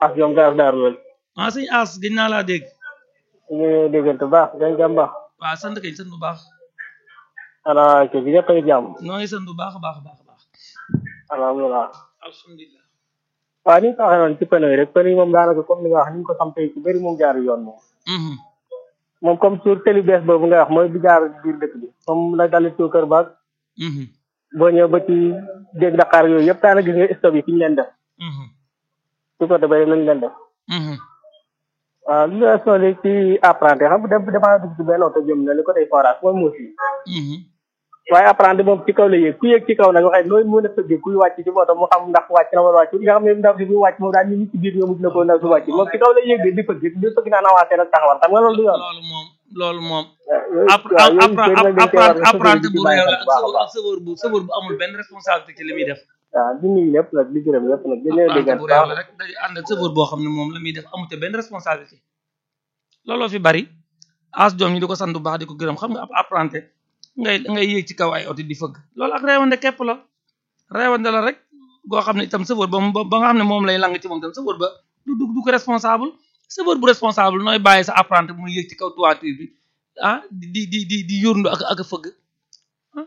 ak ñoom gaar daaru lool ah sëñ As gëj naa laa dégg ñu ngi déggante baax dañ jàmm baax waaw sant kay sant bu baax ana ke bi ñëpp a ngi jàmm noo ngi sant bu baax a baax a baax a baax alhamdulilah alhamdulilah waaw ni nga ko waxee noonu ci pneu yi rek pneu yi moom daanaka comme ni nga wax ni nga ko sampee ci bëri moom jaar yoon moom Mhm. moom comme sur télé bees boobu nga wax mooy bi jaar biir dëkk bi comme la dalit ci kër baag Mhm. boo ñëw ba ci dégg Dakar yooyu yëpp daanaka gis nga stop yi fi ñu leen def Mhm. ci côté bëri nañ leen def Mhm. waaw li nga soxla ci apprenti xam nga dem damaa dugg ci benn oto jëm na li côté forage mooy muus yi Mhm. waaye apprenti moom ci kaw la yéeg ku yéeg ci kaw nag waxee nooy mën a tëggee kuy wàcc ci moto mu xam ndax wàcc na wala wàcc nga xam ne ndaw si buy wàcc moom daal ñu ngi ci biir nga mujj na ko ndaw si wàcc moom ci kaw la yéeg di fëgg di fëgg naan avancé nag taxawal xam nga loolu du yoon loolu moom loolu moom yooyu app waaw yooyu app bëri nag dañ cee war a apprenti sëgg bu di bàyyi réew xel la bu baax a ak baax sëwër bu sëwër bu amul benn responsabilité ci li muy def waaw di nuyu lépp nag di gërëm lépp nag di leen apprenti déggal bu bu réew baax la rek day ànd ak sëwër boo xam ne moom la muy def amute benn responsabilité looloo fi bari as doom ñi di ko sant bu baax di ko gërëm xam nga ab apprenti ngay ngay yéeg ci kaw ay oto di fëgg loolu ak reewande képp la reewande la rek goo xam ne itam sëwër ba mu ba nga xam ne moom lay lang ci moom itam sëwër ba du du du ko responsable sëwër bu responsable nooy bàyyi sa apprenti muy yéeg ci kaw toiture bi ah di di di di di yóorndu ak ak a fëgg ah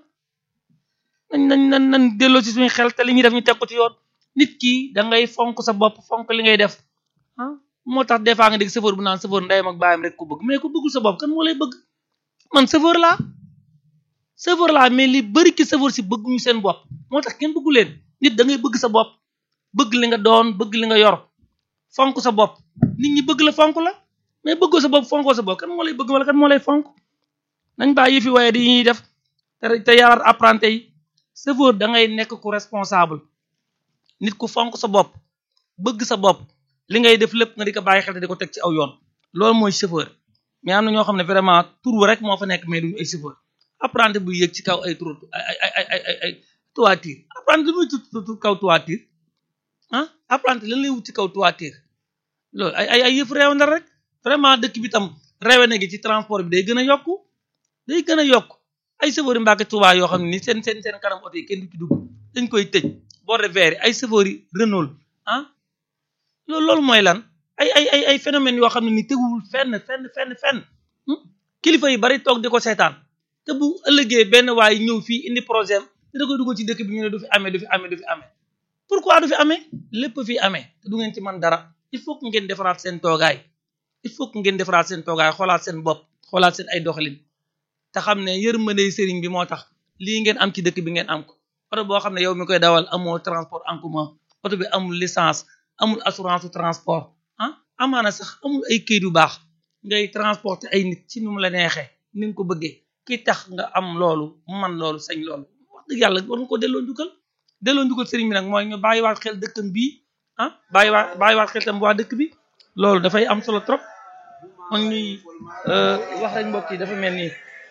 nañ nañ nañ nañ delloo ci suñu xel te li ñuy def ñu teg ko ci yoon nit ki da ngay fonk sa bopp fonk li ngay def ah moo tax des fois nga dégg chauffeur bu naan chauffeur ndeyam ak baayam rek ko bëgg mais ku bëggul sa bopp kan moo lay bëgg man chauffeur laa chauffeur laa mais li bëri ci chauffeur si bëgguñu seen bopp moo tax kenn bëggu leen nit da ngay bëgg sa bopp bëgg li nga doon bëgg li nga yor fonk sa bopp nit ñi bëgg la fonk la mais bëggoo sa bopp fonkoo sa bopp kan moo lay bëgg wala kan moo lay fonk nañ bàyyi fi waaye di ñuy def te te yarar apprenti yi chauffeur da ngay nekk ku responsable nit ku fonk sa bopp bëgg sa bopp li ngay def lépp nga di ko bàyyi xel te di ko teg ci aw yoon loolu mooy chauffeur mais am na ñoo xam ne vraiment tur rek moo fa nekk mais duñu ay chauffeur apprenti bu yéeg ci kaw ay tur ay ay ay ay ay ay toiture apprenti lu muy ci kaw toiture ah apprenti lan lay wut ci kaw toiture loolu ay ay ay yëf réew na rek vraiment dëkk bi tam réewe na gi ci transport bi day gën a yokku day gën a yokk ay chauffeur yi Mbàkke Tuubaa yoo xam ne ni seen seen seen kanam oto yi kenn du ci dugg dañ koy tëj bord vert yi ay chauffeur yi Renault ah loolu loolu mooy lan ay ay ay ay phénomènes yoo xam ne ni teguwul fenn fenn fenn fenn kilifa yi bari toog di ko seetaan te bu ëllëgee benn waay ñëw fii indi projet am te da koy dugal ci dëkk bi ñu ne du fi amee du fi amee du fi amee pourquoi du fi amee lépp fi amee te du ngeen ci man dara il faut que ngeen defaraat seen toogaay il faut que ngeen defaraat seen toogaay xoolaat seen bopp xoolaat seen ay doxalin te xam ne yërmande sëriñ bi moo tax lii ngeen am ci dëkk bi ngeen am ko oto boo xam ne yow mi koy dawal amoo transport en commun oto bi amul licence amul assurance transport ah amaana sax amul ay këyit yu baax ngay transporter ay nit ci nu mu la neexee ni nga ko bëggee ki tax nga am loolu man loolu sañ loolu wax dëgg yàlla war nga ko delloo njukkal delloo njukkal sëriñ bi nag mooy ñu bàyyiwaat xel dëkkam bii ah bàyyiwaat bàyyiwaat xel tam waa dëkk bi loolu dafay am solo trop man ñuy wax rek mbokk yi dafa mel ni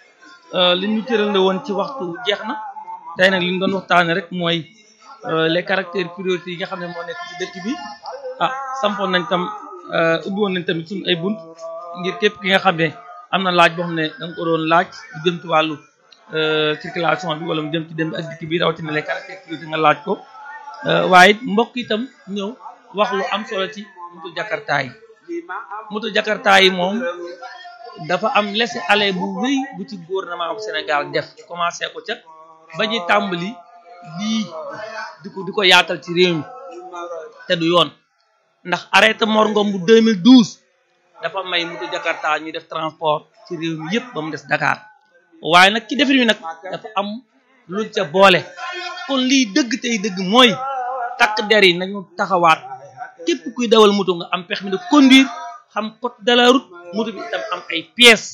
li ñu tëral la woon ci waxtu jeex na tey nag li ñu doon waxtaane rek mooy les caractères prioritaires yi nga xam ne moo nekk ci dëkk bi ah sampoon nañ tam ubbi woon nañ tamit suñu ay bunt ngir képp ki nga xam ne am na laaj boo xam ne da nga ko doon laaj lu jëm ci wàllu circulation bi wala mu jëm ci dem ak dikk bi rawatina les caractères prioritaires nga laaj ko waaye it mbokk itam ñëw wax lu am solo ci moto jakarta yi moto jakarta yi moom dafa am laisser-aller bu rëy bu ci gouvernement bu Sénégal def commencé ko ca ba ñuy tàmbali lii di ko di ko yaatal ci réew mi te du yoon ndax arrêté Mor Ngom bu 2012 dafa may moto Jakarta ñuy def transport ci réew mi yëpp ba mu des Dakar waaye nag ci defin wi nag dafa am luñ ca boole kon lii dëgg tey dëgg mooy takk der yi nañu taxawaat képp kuy dawal moto nga am permis de conduire xam code de la route moto bi itam am ay pièces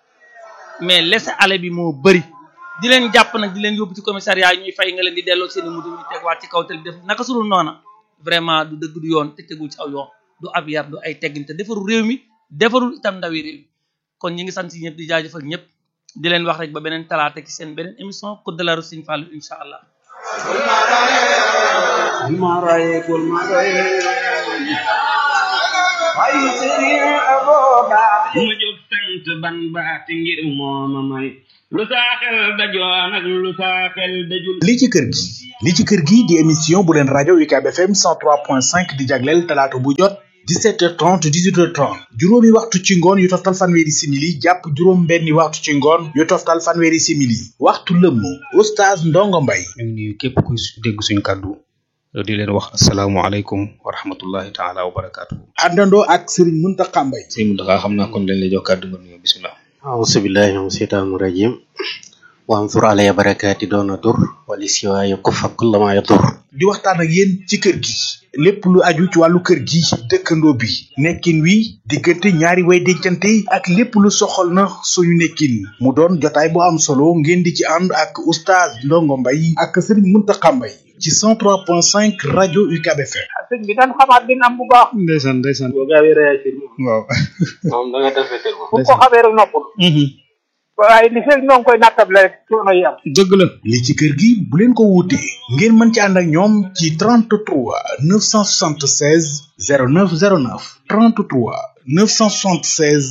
mais laisser-aller bi moo bëri di leen jàpp nag di leen yóbbu ci commissariat yi ñuy fay nga leen di delloo seeni moto ñu tegwaat ci kaw te def naka sudul noona vraiment du dëgg du yoon te tegul ci aw yoon du ab yar du ay teggin te defarul réew mi defarul itam ndawi réew mi kon ñi ngi sant si ñëpp di jaajëfal ñëpp di leen wax rek ba beneen talaata ci seen beneen émission code de la route Serigne Fallou incha allah ma jóg sant ban baati ngir mooma may lu saa xel dajoon ak lu saa xel dajul li ci kër gi li ci kër gi di émission bu leen rajo UCAB FM 103.5 di jagleel talaata bu jot 17h30 18h30 juróomi waxtu ci ngoon yu toftal fanweeri simili jàpp juróom benni waxtu ci ngoon yu toftal fanweeri simili waxtu lëmm oustaz Ndongo Mbay ñu ngi nuyu képp ku dégg suñ kàddu di leen wax asalaamualeykum wa rahmatullahi taala wa barakaatu. àndandoo ak Serigne Mountakha Mbay sëñ Mountakha xam naa kon dañ lay jox kàddu nga nuyoo bisimilah. auzu billahi min seytaani rajim wansur alaya barakaati doona dur wali siwaaye kufa kullama yadur di waxtaan ak yéen ci kër gi lépp lu aju ci wàllu kër gi dëkkandoo bi nekkin wi diggante ñaari way dencante ak lépp lu soxal na suñu nekkin mu doon jotaay bu am solo ngeen di ci ànd ak oustaz Ndongo Mbay ak Serigne Mountakha Mbay ci 103.5 rajo UCAB FM sëñ bi dañ xamaat din am bu baax ndeysaan ndeysaan boo gaawee réagir moom waaw. moom da nga def fetel moom bu ko xamee rek noppul waaye li fekk ñoo ngi koy nattable rek coono yi am dëgg la. li ci kër gi bu leen ko wuutee ngeen mën ci ànd ak ñoom ci 33 976 0909 33 976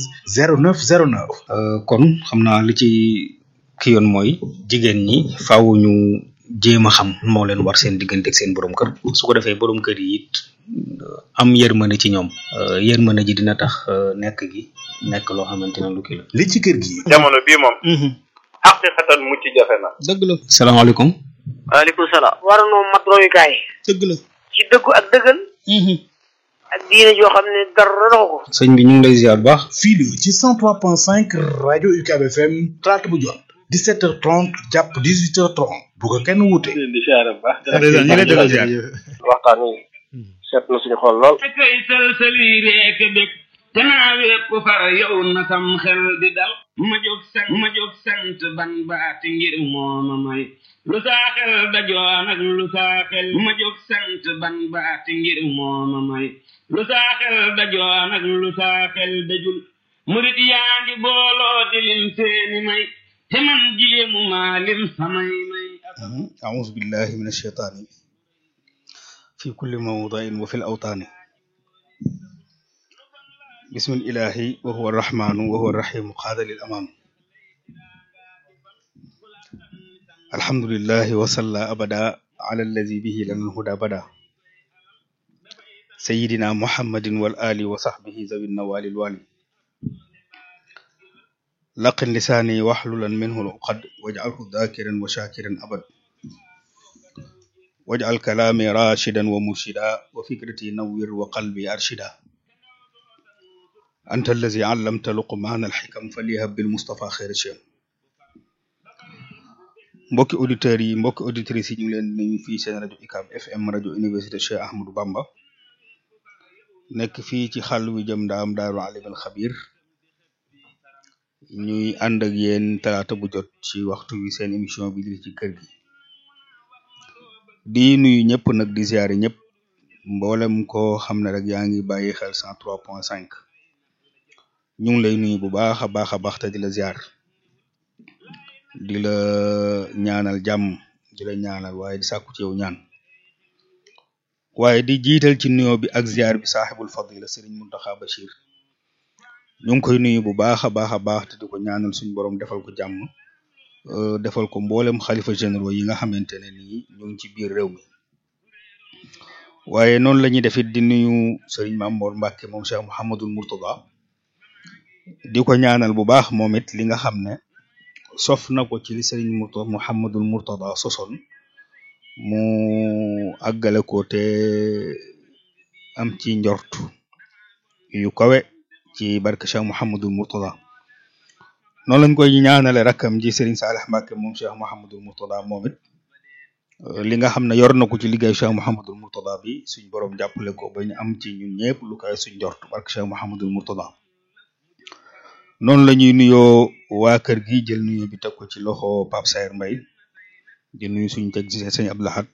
0909 kon xam naa li ci ki yoon mooy jigéen ñi faaw ñu jéem a xam moo leen war seen diggante ak seen borom kër su ko defee borom kër yi it am yërmande ci ñoom yërmande ji dina tax nekk gi nekk loo xamante ne lu kii la. li ci kër gi jamono bii moom xaqiqatan mucc jafe na dëgg la. salaamaaleykum. waaleykum salaam war noo mat royukaay dëgg la. ci dëggu ak dëggal ak diine joo xam ne dara doxu ko sëñ bi ñu ngi lay ziar bu baax. fii la ci 103.5 rajo UCAB FM talaata bu jot 17h30 jàpp 18h30 bu ko kenn wuute. di siyaare bu baax ndeysaan ñu ngi lay delloo ziar. waxtaan wi seet na suñu xol lool kay sëlsëli reek bég te naa wépp far yow na sam xel di dal ma jóg sant ma jóg sant ban baati ngir mooma may lu saa xel dajoon ak lu saa xel ma jóg sant ban baati ngir mooma may lu saa xel dajoon ak lu saa xel dajul murit yaa ngi booloo di lim seeni may te man jéemu maa lim samay may أعوذ بالله من الشيطان في كل موضع وفي الأوطان بسم الإله وهو الرحمن وهو الرحيم قاد للأمان الحمد لله وصلى أبدا على الذي به لنا الهدى بدا سيدنا محمد والآل وصحبه ذوي النوال الوالي لقن لساني واحللا منه العقد واجعله ذاكرا وشاكرا أبدا واجعل كلامي راشدا ومرشدا وفكرتي نور وقلبي أرشدا أنت الذي علمت لقمان الحكم فليهب بالمصطفى خير الشيم mbokki auditeurs yi mbokki auditrices yi ñu ngi leen di nuyu fii seen rajo UCAB FM rajo université Cheikh Ahmadou Bamba nekk fii ci xàll wi jëm ndaam daaru alimul xabir ñuy ànd ak yéen talaata bu jot ci waxtu wi seen émission bi li ci kër gi di nuyu ñëpp nag di ziare ñëpp mboolem koo xam ne rek yaa ngi bàyyi xel 103.5 ñu ngi lay nuyu bu baax a baax a baax te di la ziar di la ñaanal jàmm di la ñaanal waaye di sàkku ci yow ñaan waaye di jiital ci nuyoo bi ak ziar bi saaxibul fadila sëriñ Muntaxa Bachir ñu ngi koy nuyu bu baax a baax a baax te di ko ñaanal suñu borom defal ko jàmm defal ko mboolem xalifa généraux yi nga xamante ne nii ñu ngi ci biir réew mi waaye noonu la ñuy def it di nuyu sëriñ Mamour Mbacke moom Cheikh Mouhamadul Mourtada di ko ñaanal bu baax moom it li nga xam ne sof na ko ci li sëriñ Mourtada Mouhamadul Mourtada sosoon mu àggale ko te am ci njort yu kawe ci barke Cheikh Mouhamadul Mourtada noonu lañ koy ñaanale rakkam ji Serigne Salih Mbacke moom Cheikh Mouhamadul Mourtada moom it li nga xam ne yor na ko ci liggéey Cheikh Mouhamadul Mourtada bi suñ borom jàppale ko ba ñu am ci ñun ñëpp lu koy suñ njort barke Cheikh Mouhamadul Mourtada noonu la ñuy nuyoo waa kër gi jël nuyoo bi teg ko ci loxo Pape Sayer Mbaye di nuyu suñu teg ci sëñ Abdou Lahad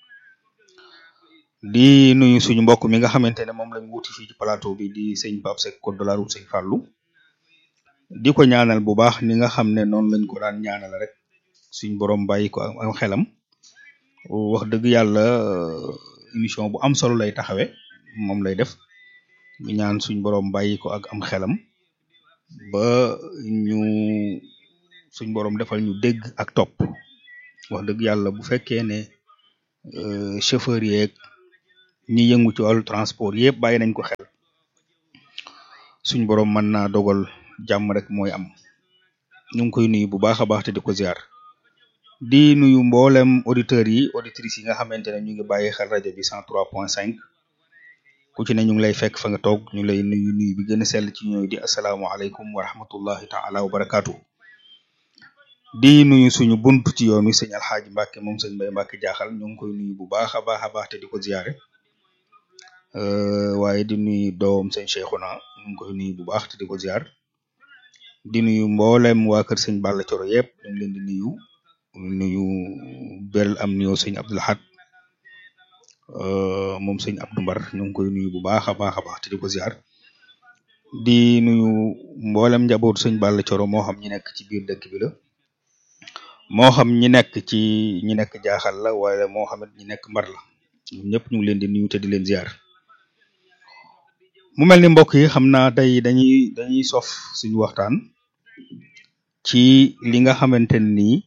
di nuyu suñu mbokk mi nga xamante ne moom lañ wuti fii ci plateau bi di sëñ Pape Seck code de la route sëñ Fallou di ko ñaanal bu baax ni nga xam ne noonu lañ ko daan ñaanal rek suñ borom bàyyi ko am xelam wax dëgg yàlla émission bu am solo lay taxawe moom lay def ñu ñaan suñ borom bàyyi ko ak am xelam ba ñu suñ borom defal ñu dégg ak topp wax dëgg yàlla bu fekkee ne chauffeur yeeg ñi yëngu ci wàllu transport yëpp bàyyi nañ ko xel suñ borom mën naa dogal jàmm rek mooy am ñu ngi koy nuyu bu baax a baax te di ko ziar di nuyu mboolem auditeurs yi auditrices yi nga xamante ne ñu ngi bàyyi xel rajo bi 103.5 ku ci ne ñu ngi lay fekk fa nga toog ñu lay nuyu nuyu bi gën a sell ci ñooy di asalaamualeykum wa rahmatullahi taala wa barakaatu. di nuyu suñu buntu ci yoon wi sëñ Alxaaji Mbàkke moom sëñ Mbay Mbàkke jaaxal ñu ngi koy nuyu bu baax a baax a baax te di ko ziare waaye di nuyu doom sëñ Cheikhuna ñu ngi koy nuyu bu baax te di ko ziar di nuyu mboolem waa kër sëñ Balla Coro yëpp ñu ngi leen di nuyu nuyu beral am nuyoo sëñ Abdul Ahad moom sëñ Abdou Mbar ñu ngi koy nuyu bu baax a baax a baax te di ko ziar di nuyu mboolem njabootu sëñ Balla Coro moo xam ñi nekk ci biir dëkk bi la moo xam ñi nekk ci ñi nekk jaaxal la waaye moo xam ñi nekk mbar la ñoom ñëpp ñu ngi leen di nuyu te di leen ziar mu mel ni mbokk yi xam naa tey dañuy dañuy sof suñu waxtaan ci li nga xamante ni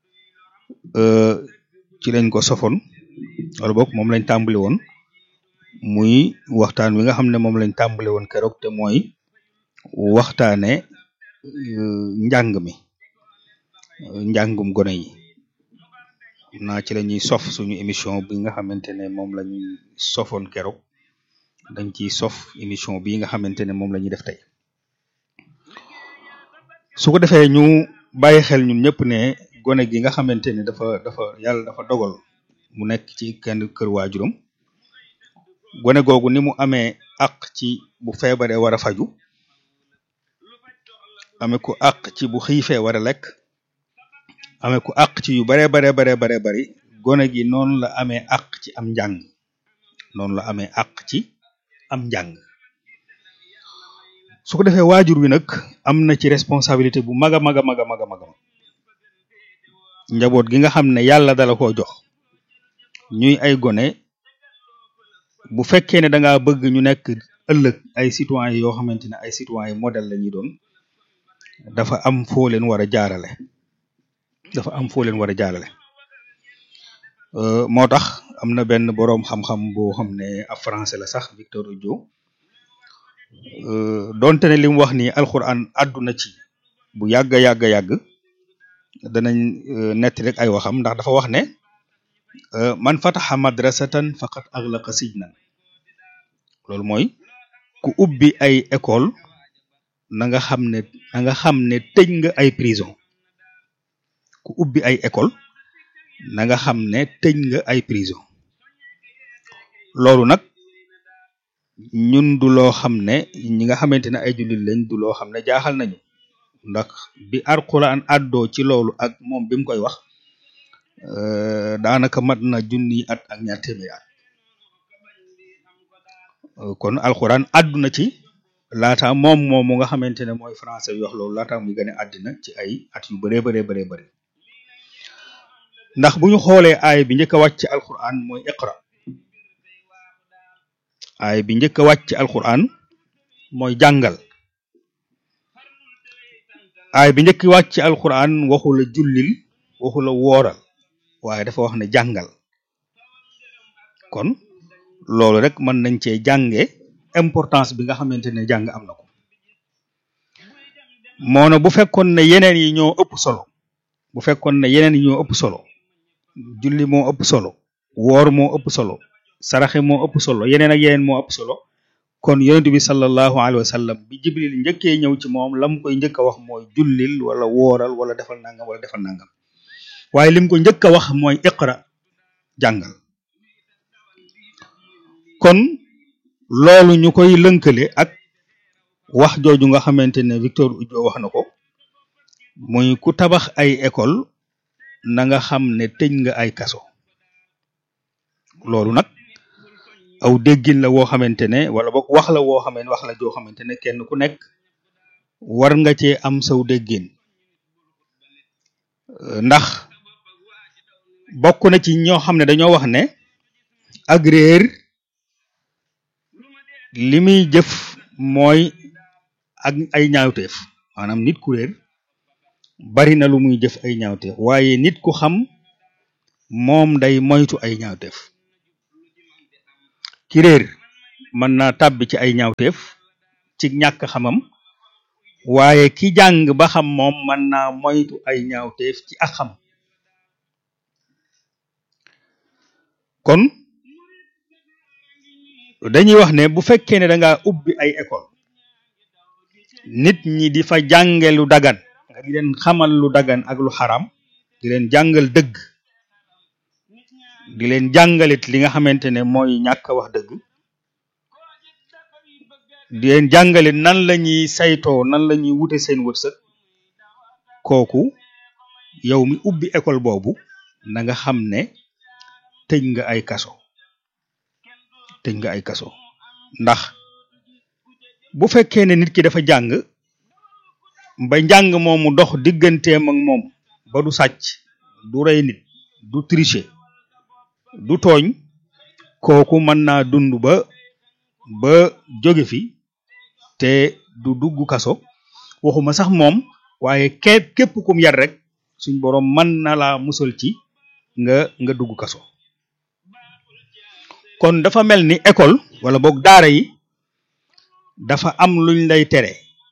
ci lañ ko sofoon wala boog moom lañ tàmbali woon muy waxtaan wi nga xam ne moom lañ tàmbali woon keroog te mooy waxtaane njàng mi njàngum gone yi naa ci la ñuy sof suñu émission bi nga xamante ne moom la ñuy sofoon keroog dañ ciy sof émission bi nga xamante ne moom la ñuy def tey su ko defee ñu bàyyi xel ñun ñëpp ne gone gi nga xamante ne dafa dafa yàlla dafa dogal mu nekk ci kenn kër waajuram gone googu ni mu amee àq ci bu feebaree war a faju amee ko àq ci bu xiifee war a lekk amee ko àq ci yu baree baree baree baree bari gone gi noonu la amee àq ci am njàng noonu la amee àq ci am njàng su ko defee waajur wi nag am na ci responsabilité bu mag a mag a mag a mag a mag njaboot gi nga xam ne yàlla dala koo jox ñuy ay gone bu fekkee ne da ngaa bëgg ñu nekk ëllëg ay citoyens yoo xamante ne ay citoyens modèle la ñuy doon dafa am foo leen war a jaarale dafa am foo leen war a jaarale moo tax am na benn boroom xam-xam boo xam ne ab français la sax Victor Hugo donte ne li mu wax ni alxuraan àdduna ci bu yàgg a yàgg a yàgg danañ netti rek ay waxam ndax dafa wax ne man fataxa madrasatan faqat aglaqa sijnan loolu mooy ku ubbi ay école na nga xam ne na nga xam ne tëj nga ay prison ku ubbi ay école na nga xam ne tëj nga ay prison loolu nag ñun du loo xam ne ñi nga xamante ne ay jullit lañ du loo xam ne jaaxal nañu ndax bi alquran àddoo ci loolu ak moom bi mu koy wax daanaka mat na junni at ak ñaar téeméeri at kon alquran àdduna ci laata moom moom mu nga xamante ne mooy français bi wax loolu laata muy gën a àddina ci ay at yu bëree bëree bëree bëri ndax bu ñu xoolee aay bi njëkk a wàcc ci alquran mooy iqra aay bi njëkk a wàcc ci alquran mooy jàngal aay bi njëkk wàcc ci alquran waxu la jullil waxu la wooral waaye dafa wax ne jàngal kon loolu rek mën nañ cee jànge importance bi nga xamante ne jàng am na ko moo na bu fekkoon ne yeneen yi ñoo ëpp solo bu fekkoon ne yeneen yi ñoo ëpp solo julli moo ëpp solo woor moo ëpp solo saraxe moo ëpp solo yeneen ak yeneen moo ëpp solo kon yonent bi sallallahu alayhi wa sallam bi jibril njëkkee ñëw ci moom lam koy njëkk a wax mooy jullil wala wooral wala defal nangam wala defal nangam waaye lim ko njëkk a wax mooy iqra jàngal kon loolu ñu koy lënkale ak wax jooju nga xamante ne Victor Hugo wax na ko muy ku tabax ay école na nga xam ne tëj nga ay kaso loolu nag aw déggin la woo xamante ne wala boog wax la woo xamante wax la joo xamante ne kenn ku nekk war nga cee am saw déggin ndax bokk na ci ñoo xam ne dañoo wax ne ak réer li muy jëf mooy ak ay ñaawteef maanaam nit ku réer bari na lu muy jëf ay ñaawteef waaye nit ku xam moom day moytu ay ñaawteef ki réer mën naa tàbbi ci ay ñaawteef ci ñàkk xamam waaye ki jàng ba xam moom mën naa moytu ay ñaawteef ci ak xam kon dañuy wax ne bu fekkee ne da nga ubbi ay école nit ñi di fa jànge lu dagan nga di leen xamal lu dagan ak lu xaram di leen jàngal dëgg di leen jàngalit li nga xamante ne mooy ñàkk wax dëgg di leen jàngalit nan la ñuy saytoo nan la ñuy wute seen wërsëg kooku yow mi ubbi école boobu na nga xam ne tëj nga ay kaso tëj nga ay kaso ndax bu fekkee ne nit ki dafa jàng ba njàng moomu dox digganteem ak moom ba du sàcc du rey nit du tricher du tooñ kooku mën naa dund ba ba jóge fi te du dugg kaso waxuma sax moom waaye képp képp kum yar rek suñ boroom mën na laa musal ci nga nga dugg kaso kon dafa mel ni école wala boog daara yi dafa am luñ lay tere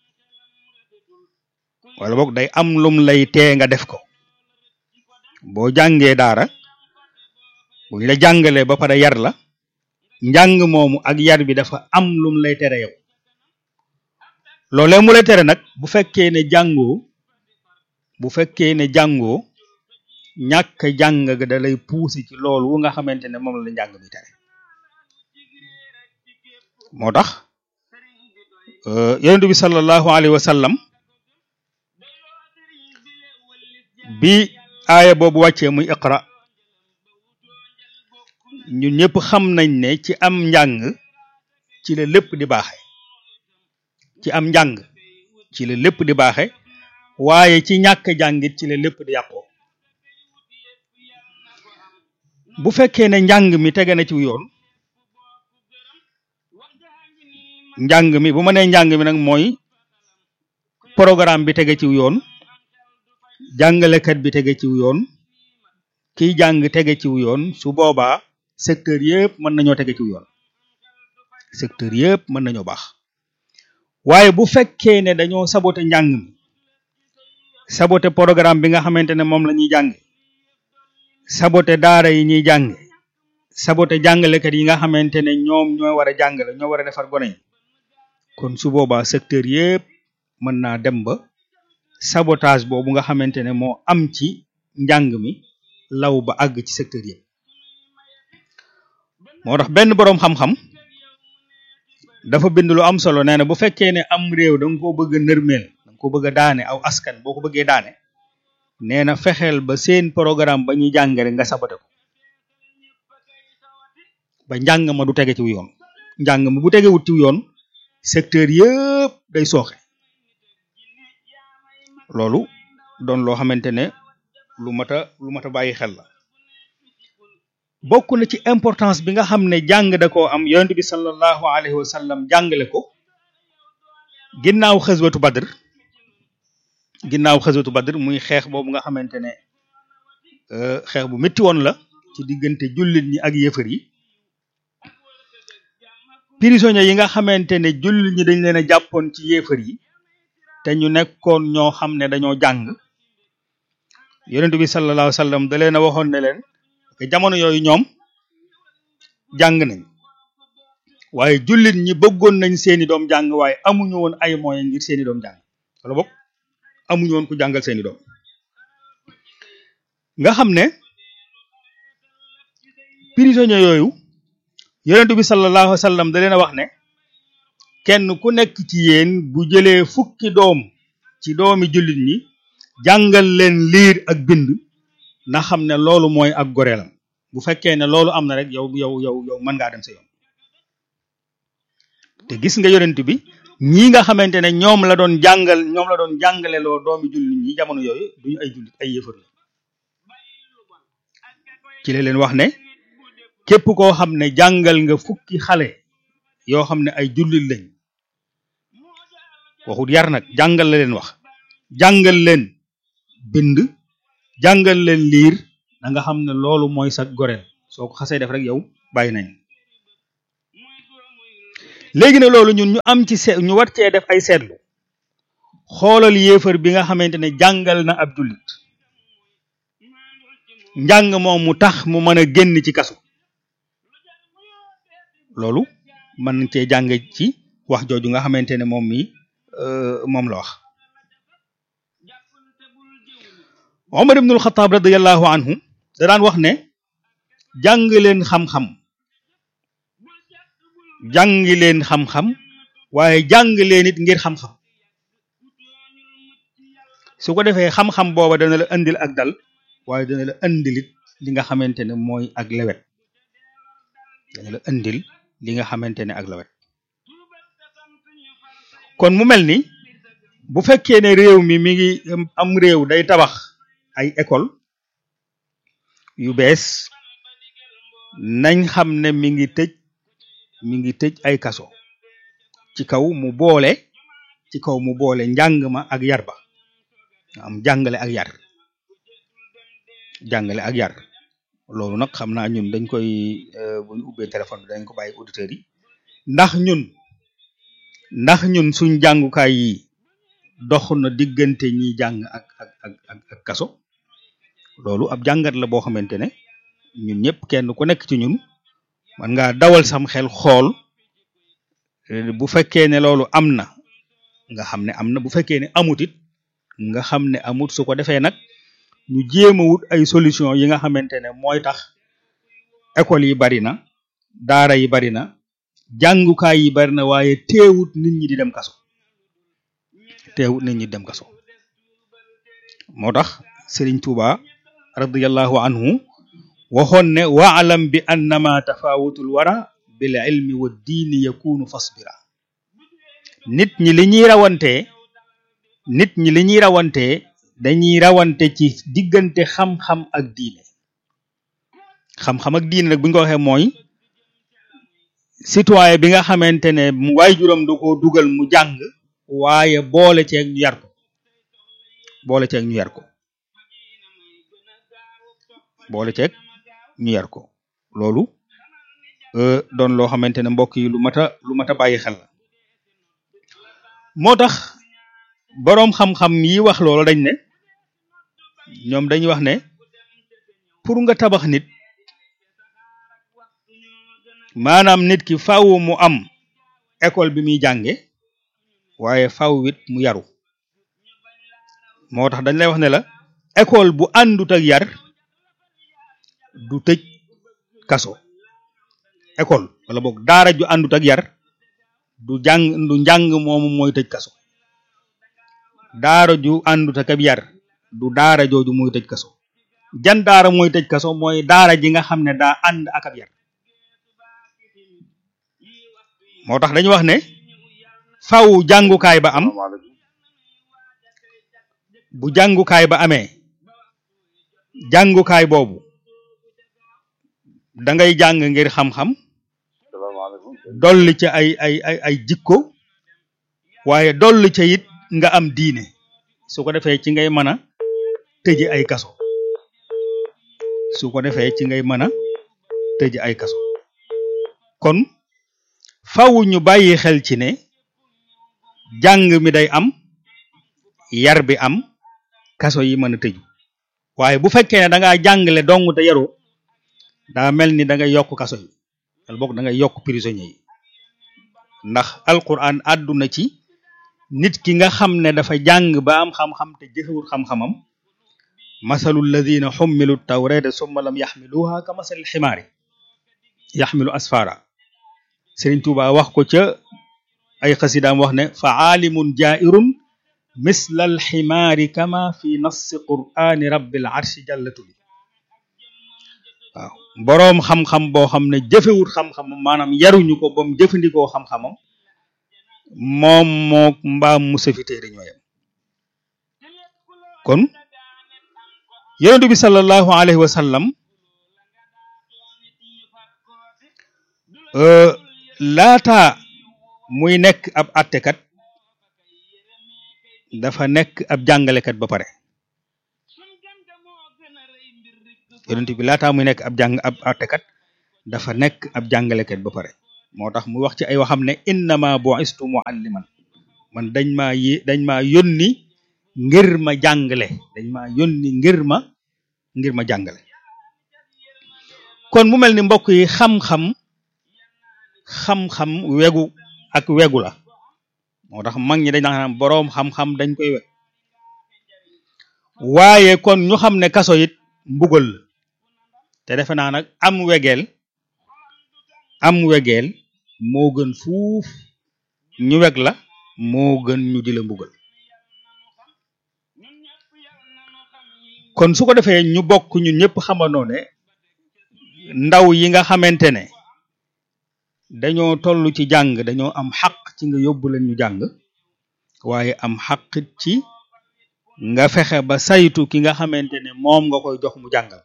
wala boog day am lum lay tee nga def ko boo jàngee daara buñ la jàngalee ba pare yar la njàng moomu ak yar bi dafa am lum lay tere yow loolee mu lay tere nag bu fekkee ne jàngoo bu fekkee ne jàngoo ñàkk jàng ga da lay puusi ci loolu nga xamante ne moom la njàng mi tere moo tax yonent bi sallallahu alayhi wa sallam bi aaya boobu wàccee muy iqra ñun ñëpp xam nañ ne ci am njàng ci la lépp di baaxe ci am njàng ci la lépp di baaxe waaye ci ñàkk jàngit ci la lépp di yàqoo bu fekkee ne njàng mi tege na ci yoon njàng mi bu ma nee njàng mi nag mooy programme bi tege ci yoon jàngalekat bi tege ci yoon kiy jàng tege ci yoon su boobaa secteur yëpp mën nañoo tege ci yoon secteur yëpp mën nañoo baax waaye bu fekkee ne dañoo sabote njàng mi sabote programme bi nga xamante ne moom la ñuy jàng sabote daara yi ñuy jàng sabote jàngalekat yi nga xamante ne ñoom ñoo war a jàngale ñoo war a defar gone yi kon su boobaa secteur yëpp mën naa dem ba sabotage boobu nga xamante ne moo am ci njàng mi law ba àgg ci secteur yëpp moo tax benn boroom xam-xam dafa bind lu am solo nee na bu fekkee ne am réew da nga koo bëgg a nërmeel da nga ko bëgg a daane aw askan boo ko bëggee daane nee na fexeel ba seen programme ba ñuy jàng rek nga sabote ko ba njàng ma du tege ci yoon njàng ma bu tegewut ci yoon secteur yëpp day sooxe loolu doon loo xamante ne lu mat a lu mat a bàyyi xel la bokk na ci importance bi nga xam ne jàng da koo am yonent bi sallallahu alayhi wa sallam jàngale ko ginnaaw xëswatu badr ginnaaw xëswatu badr muy xeex boobu nga xamante ne xeex bu métti woon la ci diggante jullit ñi ak yéefar yi prisonniers yi nga xamante ne jullit ñi dañ leen a jàppoon ci yéefar yi te ñu nekkoon ñoo xam ne dañoo jàng yonent bi sallallahu alayhi wa sallam da leen a waxoon ne leen que jamono yooyu ñoom jàng nañ waaye jullit ñi bëggoon nañ seeni doom jàng waaye amuñu woon ay moyens ngir seeni doom jàng wala boog amuñu woon ku jàngal seeni doom nga xam ne prisonniers yooyu yonent bi sallallahu alayhi wa sallam da leen a wax ne kenn ku nekk ci yéen bu jëlee fukki doom ci doomi jullit ñi jàngal leen liir ak bind na xam ne loolu mooy ak goreelam bu fekkee ne loolu am na rek yow yow yow yow mën ngaa dem sa yoon te gis nga yonent bi ñii nga xamante ne ñoom la doon jàngal ñoom la doon jàngale loo doomi jullit ñi jamono yooyu duñu ay jullit ay yëfër la ci la leen wax ne képp koo xam ne jàngal nga fukki xale yoo xam ne ay jullit lañ waxut yar nag jàngal la leen wax jàngal leen bind jàngal leen liir da nga xam ne loolu mooy sa goreel soo ko xasee def rek yow bàyyi nañ léegi ne loolu ñun ñu am ci seet ñu war cee def ay seetlu xoolal yéefar bi nga xamante ne jàngal na ab jullit njàng moom mu tax mu mën a génn ci kaso loolu mën nañ cee jàng ci wax jooju nga xamante ne moom mi moom la wax Omar ibnul Xataab radiyallahu anhu da daan wax ne jàng leen xam-xam jàng leen xam-xam waaye jàng leen it ngir xam-xam su ko defee xam-xam booba dana la indil ak dal waaye dana la indilit li nga xamante ne mooy ak lewet dana la indil li nga xamante ne ak lewet kon mu mel ni bu fekkee ne réew mi mi ngi am réew day tabax ay école yu bees nañ xam ne mi ngi tëj mi ngi tëj ay kaso ci kaw mu boole ci kaw mu boole njàng ma ak yar ba am jàngale ak yar jàngale ak yar loolu nag xam naa ñun dañ koy bu ñu ubbee téléphone bi dañ ko bàyyi auditeurs yi ndax ñun ndax ñun suñ jàngukaay yi dox na diggante ñi jàng ak ak ak ak ak kaso loolu ab jàngat la boo xamante ne ñun ñëpp kenn ku nekk ci ñun man ngaa dawal sam xel xool bu fekkee ne loolu am na nga xam ne am na bu fekkee ne amut it nga xam ne amut su ko defee nag ñu jéem a wut ay solution yi nga xamante ne mooy tax école yi bari na daara yi bari na jàngukaay yi bari na waaye teewut nit ñi di dem kaso teewut nit ñi di dem kaso moo tax Sëriñ Tuuba radiyallahu anhu waxoon ne waalam bi annama tafawutul wara bil ilmi wa diini yakunu fasbira nit ñi li ñuy rawantee nit ñi li ñuy rawantee dañuy rawante ci diggante xam-xam ak diine xam-xam ak diine nag bu ñu ko waxee mooy citoyen bi nga xamante ne waajuram da ko dugal mu jàng waaye boole ceeg ñu yar ko boole ceeg ñu yar ko boole ceeg ñu yar ko loolu doon loo xamante ne mbokk yi lu mat a lu mat a bàyyi xel la moo tax boroom xam-xam yi wax loolu dañ ne ñoom dañuy wax ne pour nga tabax nit maanaam nit ki faaw mu am école bi muy jànge waaye faaw it mu yaru moo tax dañ lay wax ne la école bu àndut ak yar du tëj kaso école wala boog daara ju àndut ak yar du jàng du njàng moomu mooy tëj kaso daara ju àndut ak ab yar du daara jooju mooy tëj kaso jan daara mooy tëj kaso mooy daara ji nga xam ne daa ànd ak ab yar moo tax dañu wax ne faw jàngukaay ba am bu jàngukaay ba amee jàngukaay boobu da ngay jàng ngir xam-xam dolli ca ay ay ay ay jikko waaye dolli ca it nga am diine su ko defee ci ngay mën a tëji ay kaso su ko defee ci ngay mën a tëji ay kaso kon faw ñu bàyyi xel ci ne jàng mi day am yar bi am kaso yi mën a tëju waaye bu fekkee ne da ngaa jàngale dong te yaru daa mel ni da ngay yokk kaso yi wala boog da ngay yokk prisonniers yi ndax alquran àdduna ci nit ki nga xam ne dafa jàng ba am xam-xam te jëfewul xam-xamam masalu alladina xummilu tawrata summa lam yaxmiluha ka masalil ximaari yaxmilu asfara Sëriñ Tuuba wax ko ca ay xasidaam wax ne fa aalimun jairun misla alximaari kama fi nassi qur'ani rabbil arshi jallatu bi waaw boroom xam-xam boo xam ne jëfewut xam-xamam maanaam yaruñu ko ba mu jëfandikoo xam-xamam moom moo mbaam mu safiteeri ñooyam kon yonentu bi sallallahu alayhi wa sallam laata muy nekk ab attekat dafa nekk ab jàngalekat ba pare yonent bi laataa muy nekk ab jàng ab attekat dafa nekk ab jàngalekat ba pare moo tax mu wax ci ay waxam ne innama bu'istu mualliman man dañ maa yé dañ maa yónni ngir ma jàngale dañ maa yónni ngir ma ngir ma jàngale kon mu mel ni mbokk yi xam-xam xam-xam wegu ak wegu la moo tax mag ñi dañ naan boroom xam-xam dañ koy weg waaye kon ñu xam ne kaso it mbugal la te defe naa nag am wegeel am wegeel moo gën fuuf ñu weg la moo gën ñu di la mbugal kon su ko defee ñu bokk ñun ñëpp xamandoo ne ndaw yi nga xamante ne dañoo toll ci jàng dañoo am xaq ci nga yóbbu leen ñu jàng waaye am xaqit ci nga fexe ba saytu ki nga xamante ne moom nga koy jox mu jàngal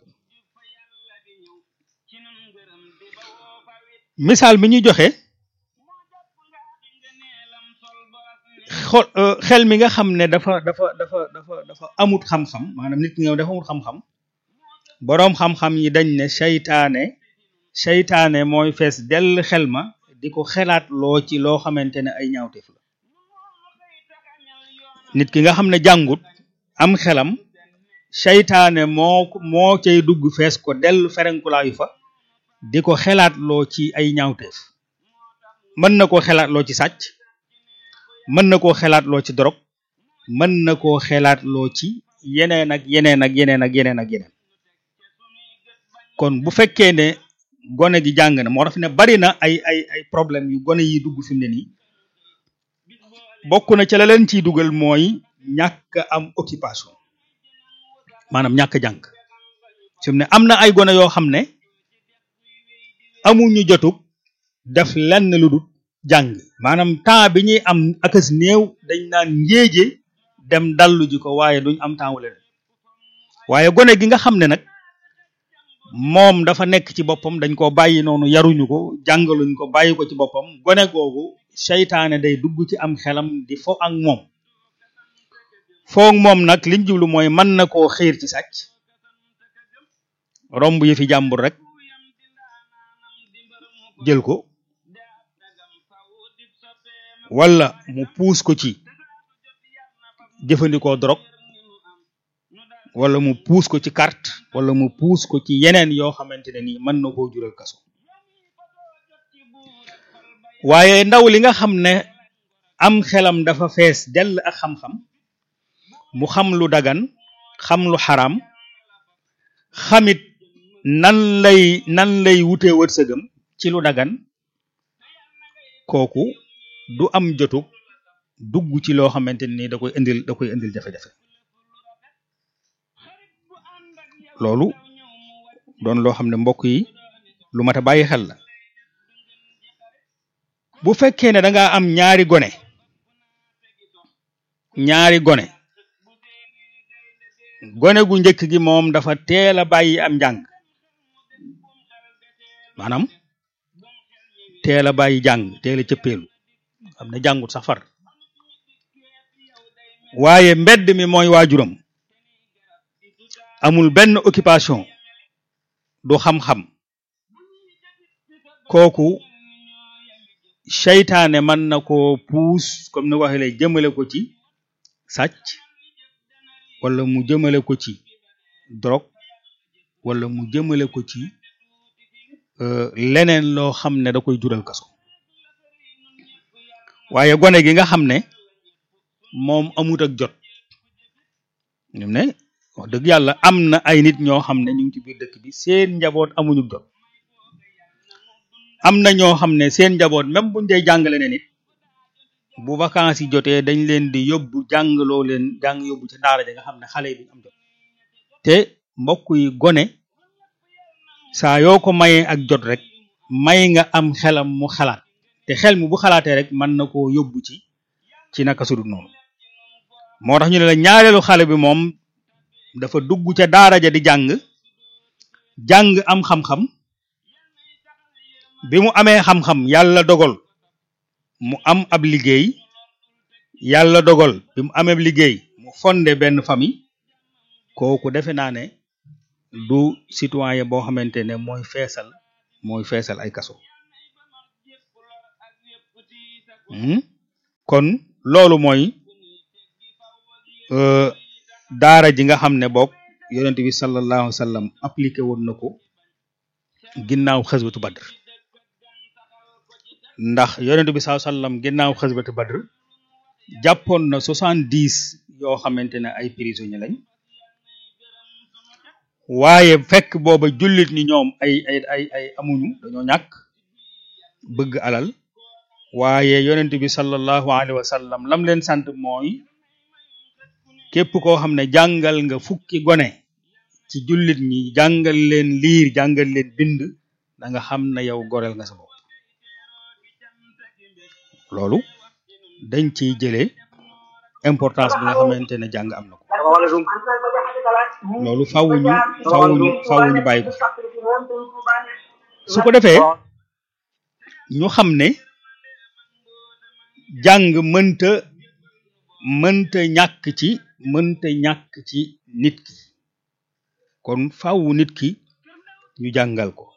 misaal mi ñuy joxe xol xel mi nga xam ne dafa dafa dafa dafa dafa amut xam-xam maanaam nit ki nga dafa amut xam-xam boroom xam-xam yi dañ ne seytaane seytaane mooy fees dell xel ma di ko xelaat loo ci loo xamante ne ay ñaawteef la nit ki nga xam ne jàngut am xelam seytaane moo moo cay dugg fees ko dell ferenkulaayu fa di ko xelaat loo ci ay ñaawteef mën na koo xelaat loo ci sàcc mën na koo xelaat loo ci dorog mën na koo xelaat loo ci yeneen ak yeneen ak yeneen ak yeneen ak yeneen kon bu fekkee ne gone gi jàng na moo tax ne bari na ay ay ay problème yu gone yi dugg fi mu ne nii bokk na ca la leen ciy dugal mooy ñàkk am occupation maanaam ñàkk jàng fi mu ne am na ay gone yoo xam ne amuñu jotug def lenn lu dul jàng maanaam temps bi ñuy am akas néew dañ naan njéeje dem dallu ji ko waaye duñ am temps wala waaye gone gi nga xam ne nag moom dafa nekk ci boppam dañ ko bàyyi noonu yaruñu ko jàngaluñ ko bàyyi ko ci boppam gone googu seytaane day dugg ci am xelam di fo ak moom foog moom nag liñ jublu mooy mën na koo xiir ci sàcc romb yi fi jàmbur rek jël ko wala mu puus ko ci jëfandikoo drogue wala mu puus ko ci carte wala mu puus ko ci yeneen yoo xamante ne nii mën na koo jural kaso waaye ndaw li nga xam ne am xelam dafa fees dell ak xam-xam mu xam lu dagan xam lu xaram xamit nan lay nan lay wutee wërsëgam ci lu dagan kooku du am jotug dugg ci loo xamante ni da koy indil da koy indil jafe-jafe loolu doon loo xam ne mbokk yi lu mat a bàyyi xel la bu fekkee ne da nga am ñaari gone ñaari gone gone gu njëkk gi moom dafa teel a bàyyi am njàng maanaam teel a bàyyi jàng teel a cëppeelu xam ne jàngut sax far waaye mbedd mi mooy waajuram amul benn occupation du xam-xam kooku seytaane mën na ko puus comme ni waxee lay jëmale ko ci sàcc wala mu jëmale ko ci drogue wala mu jëmale ko ci leneen loo xam ne da koy jural kaso waaye gone gi nga xam ne moom amut ak jot ñum ne wax dëgg yàlla am na ay nit ñoo xam ne ñu ngi ci biir dëkk bi seen njaboot amuñu jot am na ñoo xam ne seen njaboot même buñ dee jàngale ne nit bu vacances yi jotee dañ leen di yóbbu jàngaloo leen jàng yóbbu ci daara ja nga xam ne xale yi duñ am jot te mbokk yi gone saa yoo ko mayee ak jot rek may nga am xelam mu xalaat te xel mi bu xalaatee rek mën na koo yóbbu ci ci naka sudut noonu moo tax ñu ne la ñaareelu xale bi moom dafa dugg ca daara ja di jàng jàng am xam-xam bi mu amee xam-xam yàlla dogal mu am ab liggéey yàlla dogal bi mu amee liggéey mu fondé benn famille kooku defe naa ne du citoyen boo xamante ne mooy feesal mooy feesal ay kaso Hmm? kon loolu mooy euh, daara ji nga xam ne boog yonent bi sallallahu alayhi wa sallam appliqué woon na ko ginnaaw xaswatu badr ndax yonent bi sallallahu alayhi wa sallam ginnaaw xaswatu badr jàppoon na soixante dix yoo xamante ne ay prisonniers lañ waaye fekk booba jullit ñi ñoom ay ay ay ay amuñu dañoo ñàkk bëgg alal waaye yonent bi sallallahu alayhi wa sallam lam leen sant mooy képp koo xam ne jàngal nga fukki gone ci jullit ñi jàngal leen liir jàngal leen bind da nga xam ne yow goreel nga sa bopp loolu dañ ciy jëlee importance bi nga xamante ne jàng am na ko loolu fawuñu fawuñu fawuñu bàyyi ko su ko defee ñu xam ne jàng mënta mënta ñàkk ci mënta ñàkk ci nit ki kon faawu nit ki ñu jàngal ko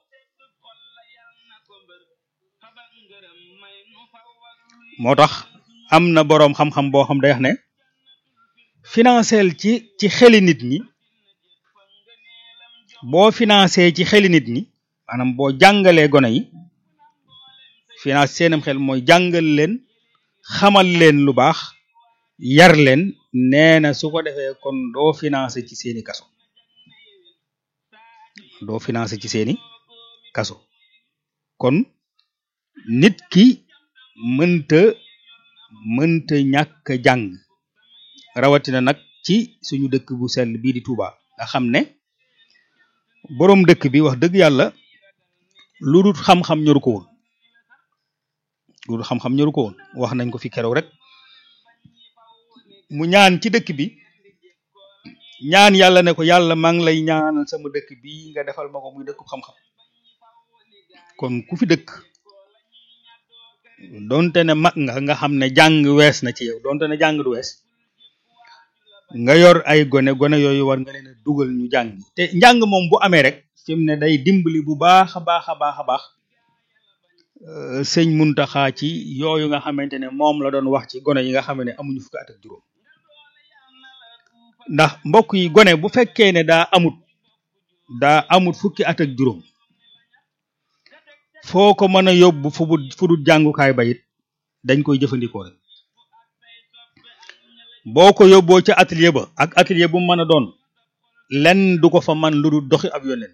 moo tax am na boroom xam-xam boo xam day wax ne financeel ci ci xeli nit ñi boo financé ci xeli nit ñi maanaam boo jàngalee gone yi finance seenam xel mooy jàngal leen xamal leen lu baax yar leen nee na su ko defee kon doo financé ci seeni kaso doo financé ci seeni kaso kon nit ki mënta mënta ñàkk a jàng rawatina nag ci suñu dëkk bu sell bii di Touba nga xam ne boroom dëkk bi wax dëgg yàlla lu dul xam-xam ñoru ko woon lu dul xam-xam ñoru ko woon wax nañ ko fi keroog rek mu ñaan ci dëkk bi ñaan yàlla ne ko yàlla maa ngi lay ñaanal sama dëkk bi nga defal ma ko muy dëkku xam-xam kon ku fi dëkk donte ne mag nga nga xam ne jàng wees na ci yow donte ne jàng du wees nga yor ay gone gone yooyu war nga leen a dugal ñu jàng te njàng moom bu amee rek fi mu ne day dimbali bu baax a baax a baax a baax sëñ Muntaxa ci yooyu nga xamante ne moom la doon wax ci gone yi nga xam ne amuñu fukki at ak juróom ndax mbokk yi gone bu fekkee ne daa amut daa amut fukki at ak juróom foo ko mën a yóbbu fu bu fu dul jàngukaay ba it dañ koy jëfandikoo rek boo ko yóbboo ca atelier ba ak atelier bu mu mën a doon lenn du ko fa man lu dul doxi ab yonent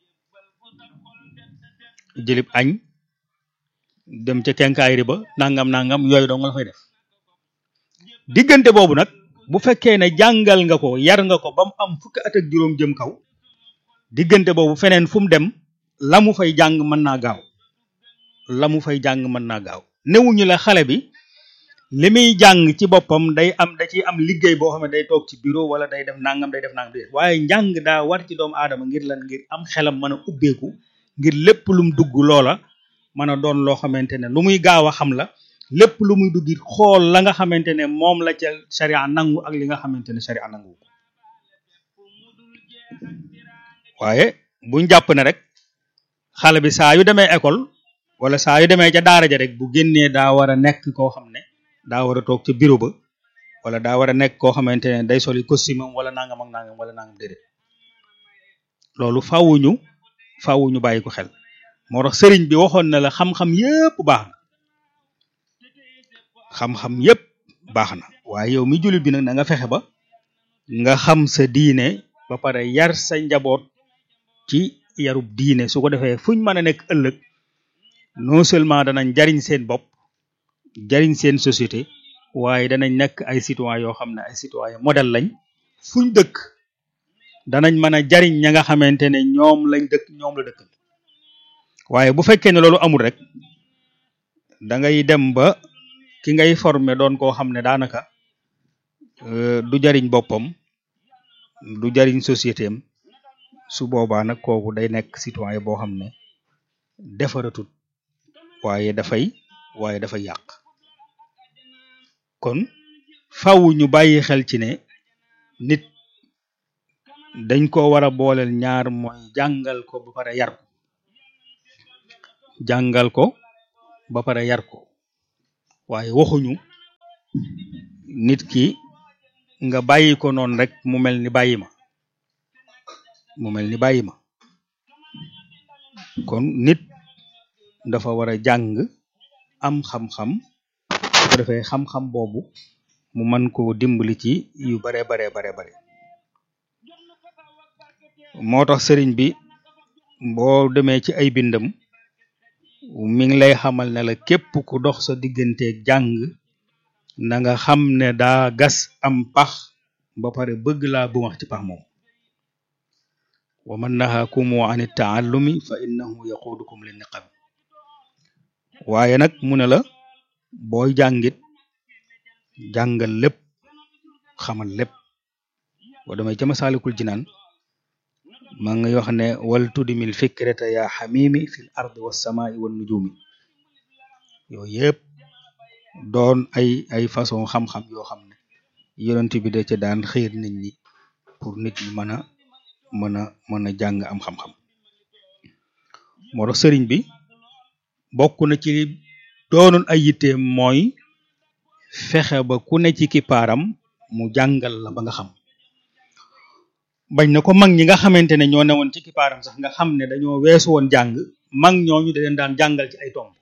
jëlib añ dem ca kenkaayri ba nangam nangam yooyu dong la fay def diggante boobu nag bu fekkee ne jàngal nga ko yar nga ko ba mu am fukki at ak juróom jëm kaw diggante boobu feneen fu mu dem la mu fay jàng mën naa gaaw la mu fay jàng mën naa gaaw newuñu la xale bi li muy jàng ci boppam day am da ciy am liggéey boo xam ne day toog ci bureau wala day def nangam day def nangam day waaye njàng daa war ci doomu aadama ngir lan ngir am xelam mën a ubbeeku ngir lépp lum dugg loola mën a doon loo xamante ne lu muy gaaw a xam la lépp lu muy dugg xool la nga xamante ne moom la ca sharia nangu ak li nga xamante ne sharia nangu ko waaye buñ jàpp ne rek xale bi saa yu demee école wala saa yu demee ca daara ja rek bu génnee daa war a nekk koo xam ne daa war a toog ca bureau ba wala daa war a nekk koo xamante ne day soli costume am wala nangam ak nangam wala nangam déedéet loolu fawuñu fawuñu bàyyi ko xel moo tax sëriñ bi waxoon na la xam-xam yépp baax na xam-xam yépp baax na waaye yow mi jullit bi nag na nga fexe ba nga xam sa diine ba pare yar sa njaboot ci yarub diine su ko defee fuñ mën a nekk ëllëg non seulement danañ jariñ seen bopp jariñ seen société waaye danañ nekk ay citoyen yoo xam ne ay citoyen modèle lañ fuñ dëkk danañ mën a jariñ ña nga xamante ne ñoom lañ dëkk ñoom la dëkkal waaye bu fekkee ne loolu amul rek da ngay dem ba ki ngay former doon koo xam ne daanaka du jariñ boppam du jariñ société am su boobaa nag kooku day nekk citoyen boo xam ne defaratut waaye dafay waaye dafay yàq kon faw ñu bàyyi xel ci ne nit dañ ko war a booleel ñaar mooy jàngal ko ba pare yar ko jàngal ko ba pare yar ko waaye waxuñu nit ki nga bàyyi ko noonu rek mu mel ni bàyyi ma mu mel ni bàyyi ma kon nit dafa war a jàng am xam-xam su ko defee xam-xam boobu mu mën koo dimbali ci yu bare bare bare bare moo tax sëriñ bi boo demee ci ay bindam mi ngi lay xamal ne la képp ku dox sa digganteeg jàng na nga xam ne daa gas am pax ba pare bëgg laa bu wax ci pax moom wa man nahakumu an taallumi fa innahu yaqudukum li niqam waaye nag mu ne la booy jàngit jàngal lépp xamal lépp boo demee ca masaalikul jinaan ma ngi wax ne wal tudimil fikrata ya xamimi fil ardi wassamai wan nujumi yooyu yëpp doon ay ay façon xam-xam yoo xam ne yonent bi da ca daan xiir nit ñi pour nit ñi mën a mën a mën a jàng am xam-xam moo tax sëriñ bi bokk na ci li doonoon ay yitteem mooy fexe ba ku ne ci kippaaram mu jàngal la ba nga xam bañ na ko mag ñi nga xamante ne ñoo newoon ci kippaaram sax nga xam ne dañoo weesu woon jàng mag ñooñu da leen daan jàngal ci ay tomb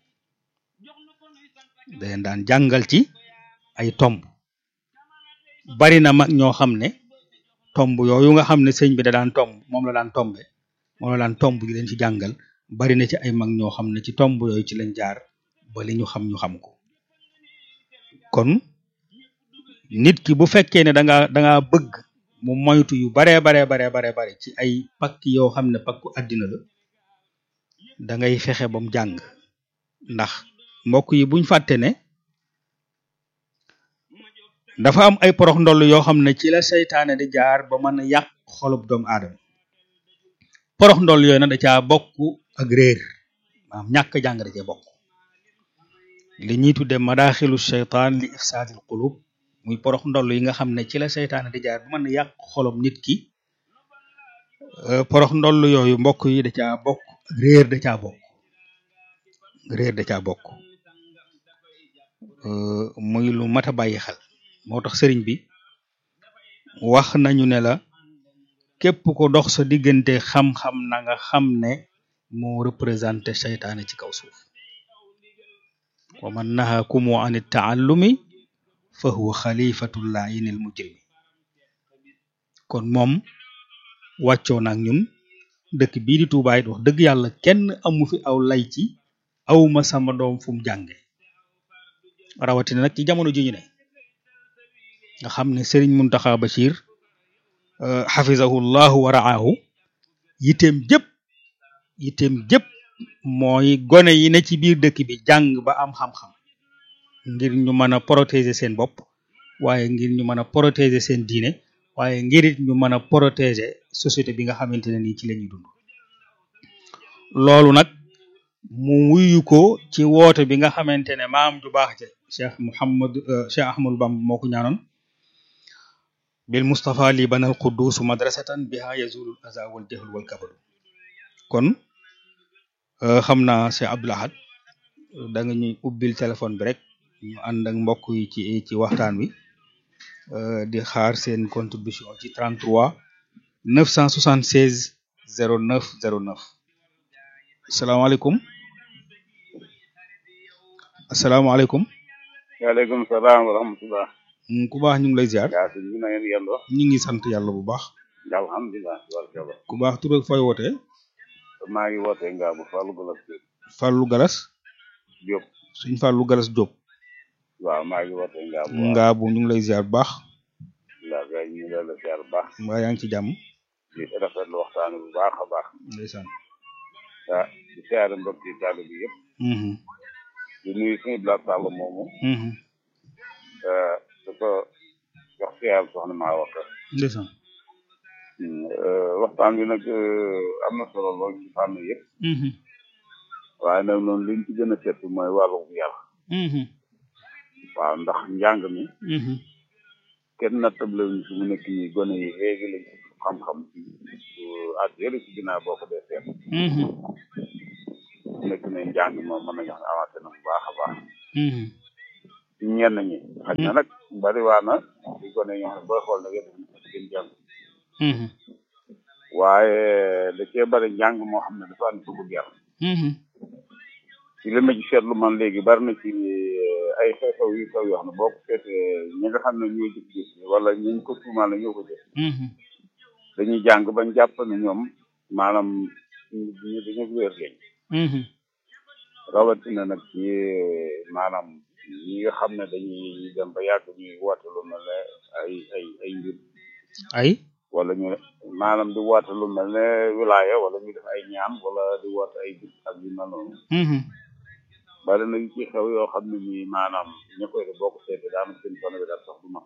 da leen daan jàngal ci ay tomb bari na mag ñoo xam ne tomb yooyu nga xam ne sëñ bi da daan tomb moom la daan tombe moom la daan tomb di leen ci jàngal bari na ci ay mag ñoo xam ne ci tomb yooyu ci lañ jaar ba li ñu xam ñu xam ko kon nit ki bu fekkee ne da nga da nga bëgg mu moytu yu baree baree baree baree bare ci ay pakk yoo xam ne pakku àddina la da ngay fexe ba mu jàng ndax mbokk yi buñ fàtte ne dafa am ay porox ndoll yoo xam ne ci la seytaane di jaar ba mën a yàq xolub doomu aadama porox ndoll yooyu nag da caa bokk ak réer maanaam ñàkk jàng da cee bokk li ñuy tudde madaaxilu seytaan li ifsaadil qulub muy porox ndoll yi nga xam ne ci la seytaane di jaar ba mën a yàq xolub nit ki porox ndoll yooyu mbokk yi da caa bokk réer da caa bokk réer da caa bokk muy lu mat a bàyyi xel moo tax sëriñ bi wax nañu ne la képp ko dox sa diggante xam-xam na nga xam ne moo représenté seytaane ci kaw suuf wa man nahakumu an taallumi fa huwa xalifatu laayinil mujrimi kon moom wàccoo naag ñun dëkk bii di Tuubaa it wax dëgg yàlla kenn amu fi aw lay ci awma sama doom fu mu jànge rawatina nag ci jamono ji ñu ne nga xam ne Sëriñ Muntaxa Bachir xafizahu llahu wa raahu yitteem jëpp yitteem jëpp mooy gone yi ne ci biir dëkk bi jàng ba am xam-xam ngir ñu mën a protéger seen bopp waaye ngir ñu mën a protéger seen diine waaye ngir it ñu mën a protéger société bi nga xamante ne nii ci la ñuy dund loolu nag mu wuyu ko ci woote bi nga xamante ne maam ju baax ja cheikh Muhammad cheikh Ahmadou Bamba moo ko ñaanoon bil Mustafa li banal quddus madrasatan biha yazulul aza wal jahl wal kabadu kon xam naa Cheikh Abdoul Ahad da nga ñuy ubbil téléphone bi rek ñu ànd ak mbokk yi ci ci waxtaan wi di xaar seen contribution ci 33 976 09 09 asalaamaaleykum asalaamaaleykum waaleykum salaam wa rahmatullah ku baax ñu ngi lay ziar yaa sëñ bi na ngeen yendoo ñu ngi sant yàlla bu baax alhamdulilah barkaba ku baax tur ak fooy wootee maa ngi wootee ngaa bu Fallou Galas Diop Fallou Galas Diop suñ Fallou Galas Diop waaw maa ngi wootee ngaa bu ngaa bu ñu ngi lay ziar bu baax la gay ñu ngi la ziar bu baax mbaa yaa ngi ci jàmm di rafetlu waxtaan bu baax a baax ndeysaan ah di siyaare mbokk yi tàll bi yëpp di nuyu suñu Blas Sall moomu di ko jox siyaar soxna maa waxta ndeysaan waxtaan bi nag am na solo lool ci fànn yëpp waaye nag noonu liñ ci gën a seet mooy wàllu yar waaw ndax njàng mi kenn nattable wuñ fi mu nekk nii gone yi léegi lañ xam-xam ci ak yële ci ginnaaw boo ko dee seet nekk ne njàng moom mën nañu wax ne avancé na bu baax a baax ñenn ñi xaj na nag bari waa na di gone ñoo xam ne booy xool nag yéen gën jàng waaye da cee bari njàng moo xam ne dafa am dugub yar ci li ma ci seetlu man léegi bari na ci ay xew-xew yu xew yoo xam ne boo ko seetee ñi nga xam ne ñoo jëf gis wala ñu ko tuumaal la ñoo ko jëf dañuy jàng bañ jàpp ne ñoom maanaam ñu dañu wéer lañ rawatina nag ci maanaam ñi nga xam ne dañuy dem ba yàgg ñuy woote lu mel ne ay ay ay mbir ay wala ñu maanaam di woote lu mel ne wilaya wala ñu def ay ñaan wala di woote ay bis ak yu mel noonu bari na yu ci xew yoo xam ne nii maanaam ña koy def boo ko seetee daanaka seen fan bi daal sax du ma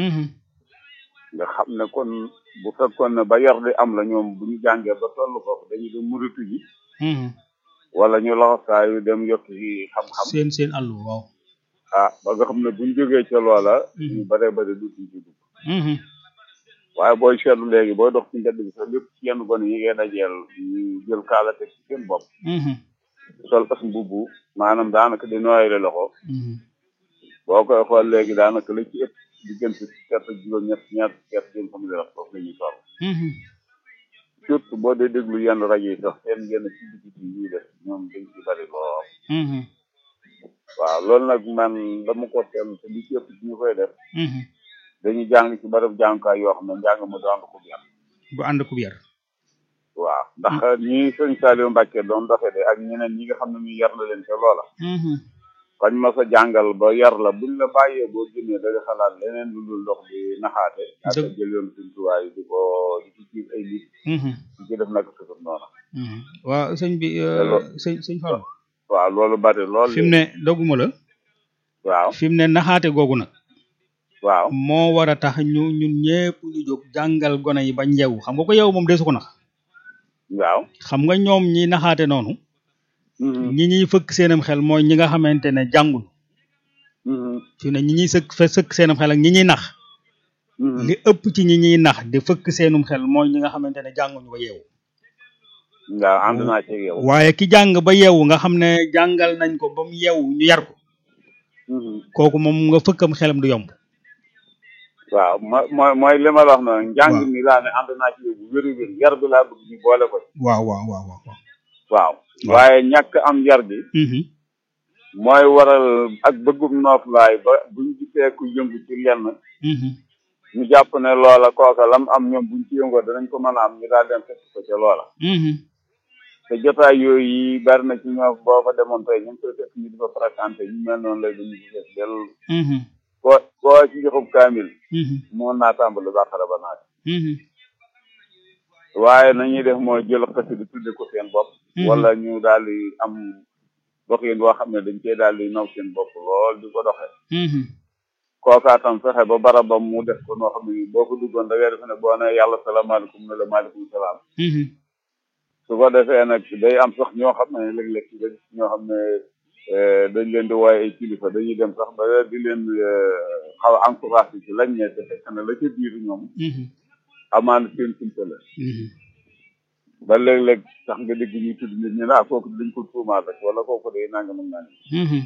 nga xam ne kon bu fekkoon ne ba yar di am la ñoom bu ñu jàngee ba toll foofu dañuy dem muritu ji wala ñu laxasaayu dem yokk yi xam-xam seen seen àll waaw ah ba nga xam ne buñ jógee ca loola ñu bare bare dutuñ ci dugg waaye booy seetlu léegi booy dox ci mbedd bi sax lépp ci yenn gone yi ngay dajeel ñu jël kaala teg ci seen bopp sol as mbubu maanaam daanaka di nooyale loxo boo koy xool léegi daanaka la ci ëpp diggante kerte juróom ñett ñaar kerte jëm xam ne foofu la ñuy toll surtout boo dee déglu yenn rajo yi sax seen yenn ci biti yi ñuy def ñoom dañ ci bari lool waaw loolu nag man dama ko seetlu te li ci ëpp ci ñu koy def dañuy jàng ci barab jàngukaay yoo xam ne njàng ma du ànd ko yar bu ànd ko yar waaw ndax ñi sëñ Saliou Mbacke doon doxe de ak ñeneen ñi nga xam ne ñu yar na leen ca loola fañ ma sa jàngal ba yar la buñ la bàyyee boo génnee da nga xalaat leneen lu dul dox di naxaate ak jël yoon suñ tuwaay di ko di ci ci ay nit di ci def naka sufur noonu waaw sëñ bi sëñ sëñ Fall waaw loolu bari lool fi mu ne doguma la waaw fi mu ne naxaate googu nag waaw moo war a tax ñu ñun ñëpp ñu jóg jàngal gone yi ba njew xam nga ko yow moom desu ko nax waaw xam nga ñoom ñi naxaate noonu ñi ñuy fëkk seenam xel mooy ñi nga xamante ne jàngul fi ne ñi ñuy sëkk fa sëkk seenam xel ak ñi ñuy nax li ëpp ci ñi ñuy nax di fëkk seenum xel mooy ñi nga xamante ne jànguñu ba yeewu waaw ànd naa ci yow waaye ki jàng ba yeewu nga xam ne jàngal nañ ko ba mu yeewu ñu yar ko kooku moom nga fëkkam xelam du yomb waaw mooy mooy li ma la wax noonu njàng mi laa ne ànd naa ci yow bu wéru wér yar bi laa bëgg ñu boole ko waaw waaw waaw waaw waaw waaye ñàkk am yar bi mooy waral ak bëggum nooflaay ba buñ gisee ku yëngu ci lenn ñu jàpp ne loola kooka lam am ñoom buñ ci yëngoo danañ ko mën a am ñu daal dem fekk ko ca loola te jotaay yooyu yi bari na ci ñoo boo fa demoon tey ñu ngi koy fekk ñu di fa fréquenté ñu mel noonu lay dañu ko fees del koo koo ci joxub kaamil moo naa tàmbali bàqara ba naat waaye nañuy def mooy jël xasi di tudde ko seen bopp wala ñu daal di am dox yéen boo xam ne dañ cee daal di naw seen bopp lool di ko doxe kookaa tam fexe ba barabam mu def ko noo xam ne boo ko duggoon da ngay defe ne boo ne yàlla salaamaaleykum ne la maaleykum salaam su ko defee nag day am sax ñoo xam ne léeg-léeg ci gis ñoo xam ne dañ leen di wooye ay kilifa dañuy dem sax ba di leen xaw a encouragé ci lañ ne te fekk na la ca biir ñoom amaana seen sumpa la ba léeg-léeg sax nga dégg ñuy tudd nit ñi naa kooku dañ ko tuumaal rek wala kooku day nangam ak nangam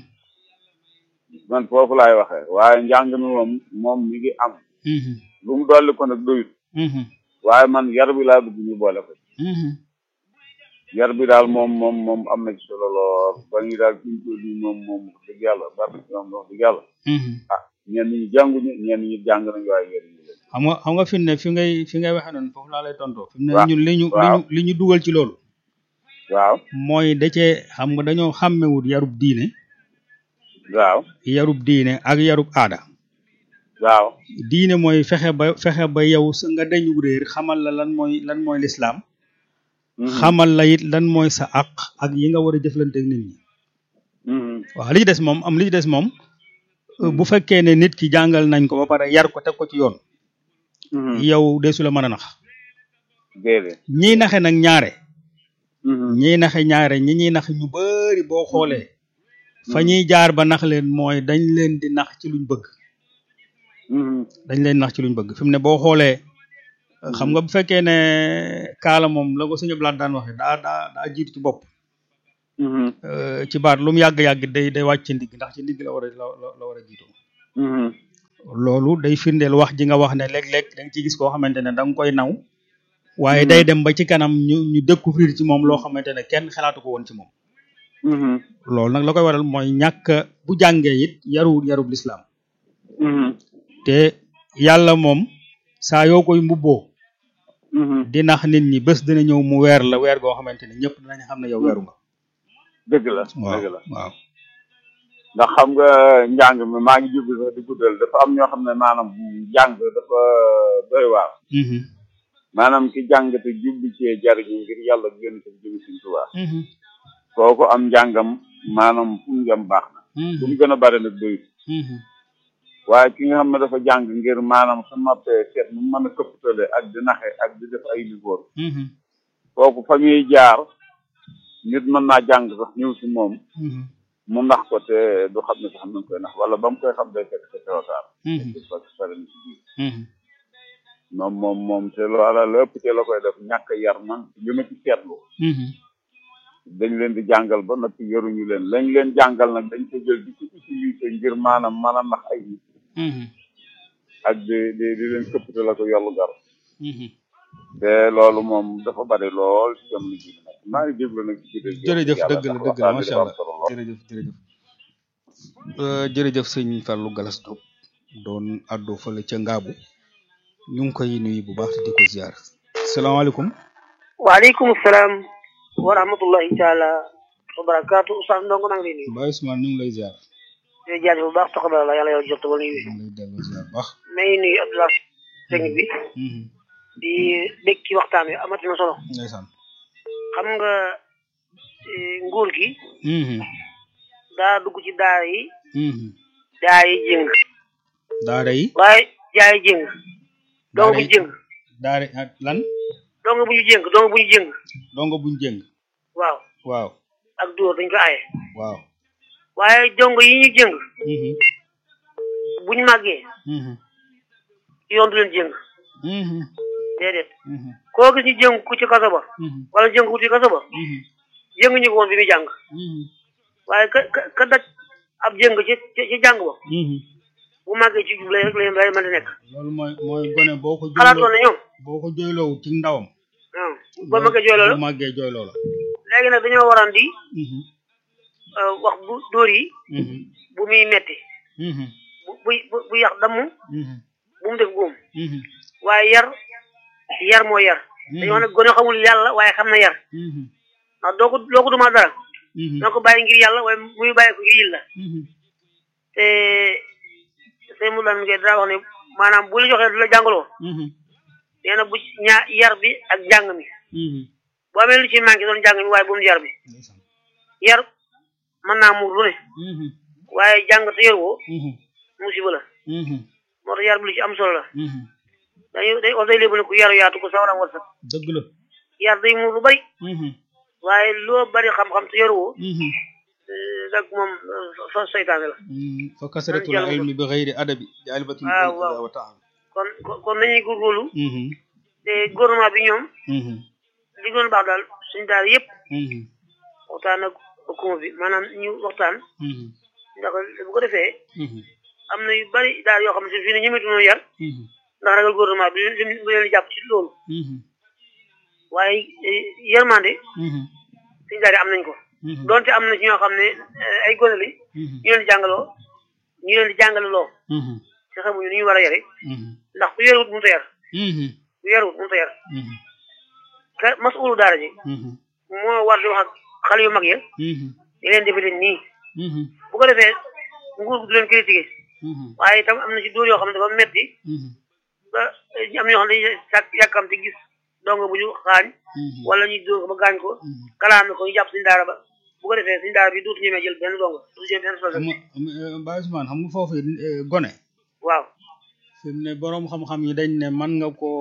man foofu laay waxee waaye njàng mi moom moom mi ngi am lu mu dolli ko nag doyut waaye man yar bi laa bëgg ñu boole ko yar bi daal moom moom moom am na ci solo lool ba ñu daal suñ ko di moom moom wax dëgg yàlla bari na ci moom wax dëgg yàlla ah ñenn ñi jànguñu ñenn ñi jàng nañu waaye yéen ñi leen xam nga xam nga fi mu ne fi ngay fi ngay waxee noonu foofu laa lay tontoo fi mu ne ñun li ñu li ñu li ñu dugal ci loolu waaw mooy da cee xam nga dañoo xàmmewut yarub diine waaw yarub diine ak yarub aada waaw diine mooy fexe ba fexe ba yow sa nga dañu réer xamal la lan mooy lan mooy lislaam xamal la it lan mooy sa àq ak yi nga war a jëflante ak nit ñi waaw li ci des moom am li ci des moom bu fekkee ne nit ki jàngal nañ ko ba pare yar ko teg ko ci yoon yow deesu la mën a nax ñiy naxe nag ñaare ñiy naxe ñaare ñi ñuy nax ñu bari boo xoolee fa ñuy jaar ba nax leen mooy dañ leen di nax ci luñ bëgg dañ leen nax ci luñ bëgg fi mu ne boo xoolee xam nga bu fekkee ne kaala moom la ko sëñ Ablaat daan waxe daa daa daa jiitu ci bopp euh, ci baat lu mu yàgg-yàgg day day wàcc ci ndigg ndax ci ndigg la war a la la- la war a jiitoo loolu day firndeel wax ji nga wax ne léeg-léeg da nga ciy gis koo xamante ne da nga koy naw waaye day dem ba ci kanam ñu ñu découvrir ci moom loo xamante ne kenn xalaatu ko woon ci moom loolu nag la koy waral mooy ñàkk a- bu jàngee it yaruwul yarub lislaam te yàlla moom saa yoo koy mbubboo di nax nit ñi bés dina ñëw mu weer la weer goo xamante ne ñëpp dinañ xam ne yow weeru nga dëgg la waaw dëgg la waaw ndax xam nga njàng mi maa ngi jublu sax di guddal dafa am ñoo xam ne maanaam njàng dafa doy waar Mhm, maanaam ki jàng te jublu cee jariñu ngir yàlla gën ko jëm Sëñ Tuubaa mhm, kooku am njàngam maanaam fu mu jëm baax na fu mu gën a bari nag doyut mhm, waaye ki nga xam ne dafa jàng ngir maanaam su noppee seet mu mën a këpptale ak di naxe ak di def ay liggéey mhm, kooku fa muy jaar nit mën naa jàng sax ñëw si moom mhm, mu nax ko te du xam ne sax mu ngi koy nax wala ba mu koy xam day fekk sa teewataar mhm, parce que pare na ci biir mhm. moom moom moom te loola lépp te la koy def ñàkk a yar man li ma ci seetlu Mhm, dañ leen di jàngal ba noppi yaruñu leen lañ leen jàngal nag dañ ko jël di ko utiliser ngir maanaam mën a nax ay nit mhm, ak di di di leen këppte la ko yollu gar mhm. te loolu moom dafa bari lool ci jamono ji nag maa ngi déglu nag ci biir jërëjëf yàlla dëgg la ndax dëgg la waxtaan bi macha dafa am allah solo lool. jërëjëf jërëjëf Euh, jërëjëf sëñ Fallou Galas Diop doon addo fële ca Ngaabu ñu ngi koy nuyu bu baax te di ko ziar salaamaaleykum waaleykum salaam wa rahmatullahi taala wa barakaatu Oustaz Ndongo maa ngi lay nuyu Baye Ousmane ñu ngi lay ziar di la jaajëf bu baax taxaw la yàlla yàlla jot wala nuyu ñu ngi lay delloo ziar bu baax maa ngi nuyu Abdoulaye technique bi Mhm, di dégg ci waxtaan wi amati na solo ndeysaan xam nga eh, nguur gi Mhm, daa dugg ci daara yi mhm. daara yi jëng daara yi waaye jaay jëng daara dong bu yi ñu jëng daara ak lan dong bu ñu jëng dong bu ñu jëng dongo buñ jëng waaw waaw ak dóor dañ ko aaye waaw waaye dong yi ñu jëng Mhm, bu ñu màggee mhm, yoon du leen jëng mhm, déedéet mhm, koo gis ñu jëng ku ci kaso ba mhm, wala jëng ku ci kaso ba mhm, jëng ñu ko woon bi muy jàng mhm, waaye ka ka ka daj ab jëng ci ci ci jàng ba mhm. bu màggee ci jub lay rek lay lay mën di nekk loolu mooy mooy gone boo ko xalaatoon na ñoom boo ko jooyloo ci ndawam waaw ba màggee jooy loolu bu màggee jooy loola léegi nag dañoo waroon di Mhm, euh, wax bu dóor yi mhm, bu muy metti mhm, bu bu bu bu yàq damm mhm, bu mu def góom mhm, waaye yar yar moo yar dañoo wax ne gone xamul yàlla waaye xam na yar mhm, ndax doo ko doo ko dumaa dara mhm, doo ko bàyyi ngir yàlla waaye muy bàyyi ko ngir yil la mhm, te sëñ mu lan ngeen daa wax ne maanaam bu la joxee du la jàngaloo mhm, nee na bu ñaa yar bi ak jàng mi mhm. bu amee lu ci manqué doon jàng mi waaye bu mu yar bi ndeysaan. yar mën naa muur lu ne Mhm, waaye jàng te yar woo mhm, musiba la mhm, moo tax yar bi lu ci am solo la mhm. dañuy day wax day léebu ne ku yaru yaatu ko sawaram war sax dëgg la yar day muur lu bari Mhm, waaye loo bari xam-xam te yaru woo mhm, rek moom sa seytaane la mhm. fa kasratul jàll ko. ilmi bi xayri adabi jaalibatun waaw, bil waaw. ida wa taab kon kon- kon nañuy góorgóorlu Mhm, te gouvernement bi ñoom mhm, li gën a baax daal suñu daal yëpp mhm, waxtaan ak hukuma bi maanaam ñu waxtaan mhm, ndax bu ko defee mhm, am na yu bari daal yoo xam ne fii ne ñemetu noo yar mhm, ndax ragal gouvernement bi lim bu leen di jàpp ci loolu mhm, waaye eh, yërmande mhm, suñu daal yi am nañ ko mhm, donte am na ci ñoo xam ne eh, ay gone lañ mhm, ñu leen di jàngaloo ñu leen di jàngale loo mhm, te xamuñu ni ñu war a yare mhm, ndax ku yaruwut mënut a yar mhm, ku yaruwut mënut a yar mhm, ka masulu daara ji mhm, moo war di wax ak xale yu mag ya mhm, di leen defe leen nii mhm, bu ko defee nguur gi du leen critiquer mhm, waaye itam am na ci dóor yoo xam ne dafa metti mhm, ba eh, am na ñoo xam ne dañuy sàkk yàkkamti gis dongo bu ñu xaañ mhm. wala ñu dóor ko ba gaañ ko kalaame ko ñu jàpp suñu daara ba bu ko defee suñu daara bi dootu ñemee jël benn dongo dootu jël benn xam responsabilité nga Baye Ousmane xam nga foofu eh, gone waaw fi mu ne boroom xam-xam yi dañ ne man nga koo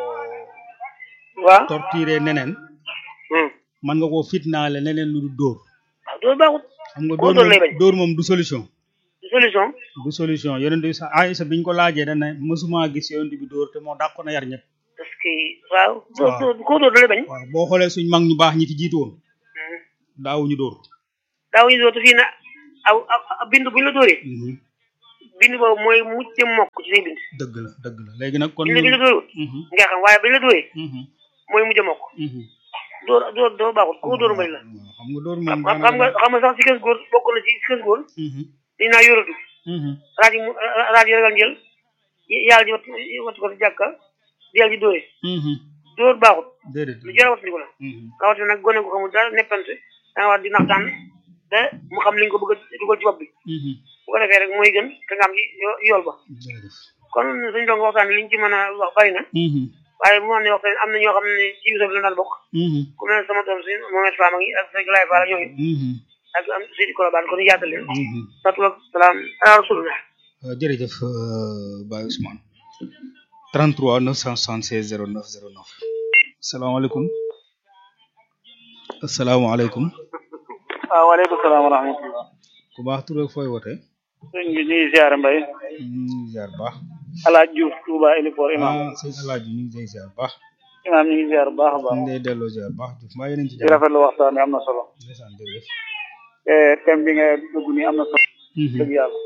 waaw torturer neneen hmm. man nga koo fitnaale neneen lu du dóor waaw dóor baaxut xam nga Koo dóor dóor lay moom bañ. dóor moom du solution du solution du solution yonent bi sax Aïssa biñ ko laajee dañ ne mësuma gis yonent bi dóor te moo dàqoon a yar ñëpp parce que waaw dóor Waaw. dóor koo dóor da lay bañ waaw boo xoolee suñ mag ñu baax ñi ci jiitu woon daawuñu dóor daawuñu dóor te fii na aw aw bind bu ñu la dóoree bind boobu mooy mujj mokk ci say bind dëgg la dëgg la léegi nag kon bind bi ñu la dóorul nga xam waaye bi ñu la dóoree mooy mujj mokk dóor dóor dóor baaxul ku dóor mbay la xam nga dóor moom xam xam nga xam nga sax si kës góor bokk na ci si kës góor dañ naa yoratu raaj mu raaj yi ragal njël yàlla ji wat wattu ko si jàkka di yàlla ji dóore dóor baaxul déedéet lu jar a wattandiku la rawatina nag gone ko xamul dara neppante da nga war di naxtaan te mu xam li nga ko bëgg a dugal ci bopp bi bu ko defee rek mooy gën te nga am ci yool ba kon suñu doon waxtaan liñ ci mën a wax bari na waaye bu ma ne waxtaan am na ñoo xam ne ci biir bi la daan bokk ku mel ne sama doom si Mohamed Fama ngi ak sa Galaye Fall ñooñu ak am Seydi Kolobane kon ñu yaatal leen satu ak salaam ala rasulullah jërëjëf Baye Ousmane 33 976 09 09 salaamaaleykum asalaamaaleykum waaw waaleykum salaam wa rahmatullah ku baax tur ak fooy wootee sëñ bi ñuy ziar mbay ñu ngi ziar baax alaaj Diouf Touba Elifor imam ah sëñ Alaaji ñu ngi lay ziar baax imam ñu ngi ziar bu baax a baax ñu ngi lay delloo ziar baax Diouf mbaa yeneen ci di rafetlu waxtaan bi am na solo ndeysaan jërëjëf thème bi nga dugg nii am na solo dëgg yàlla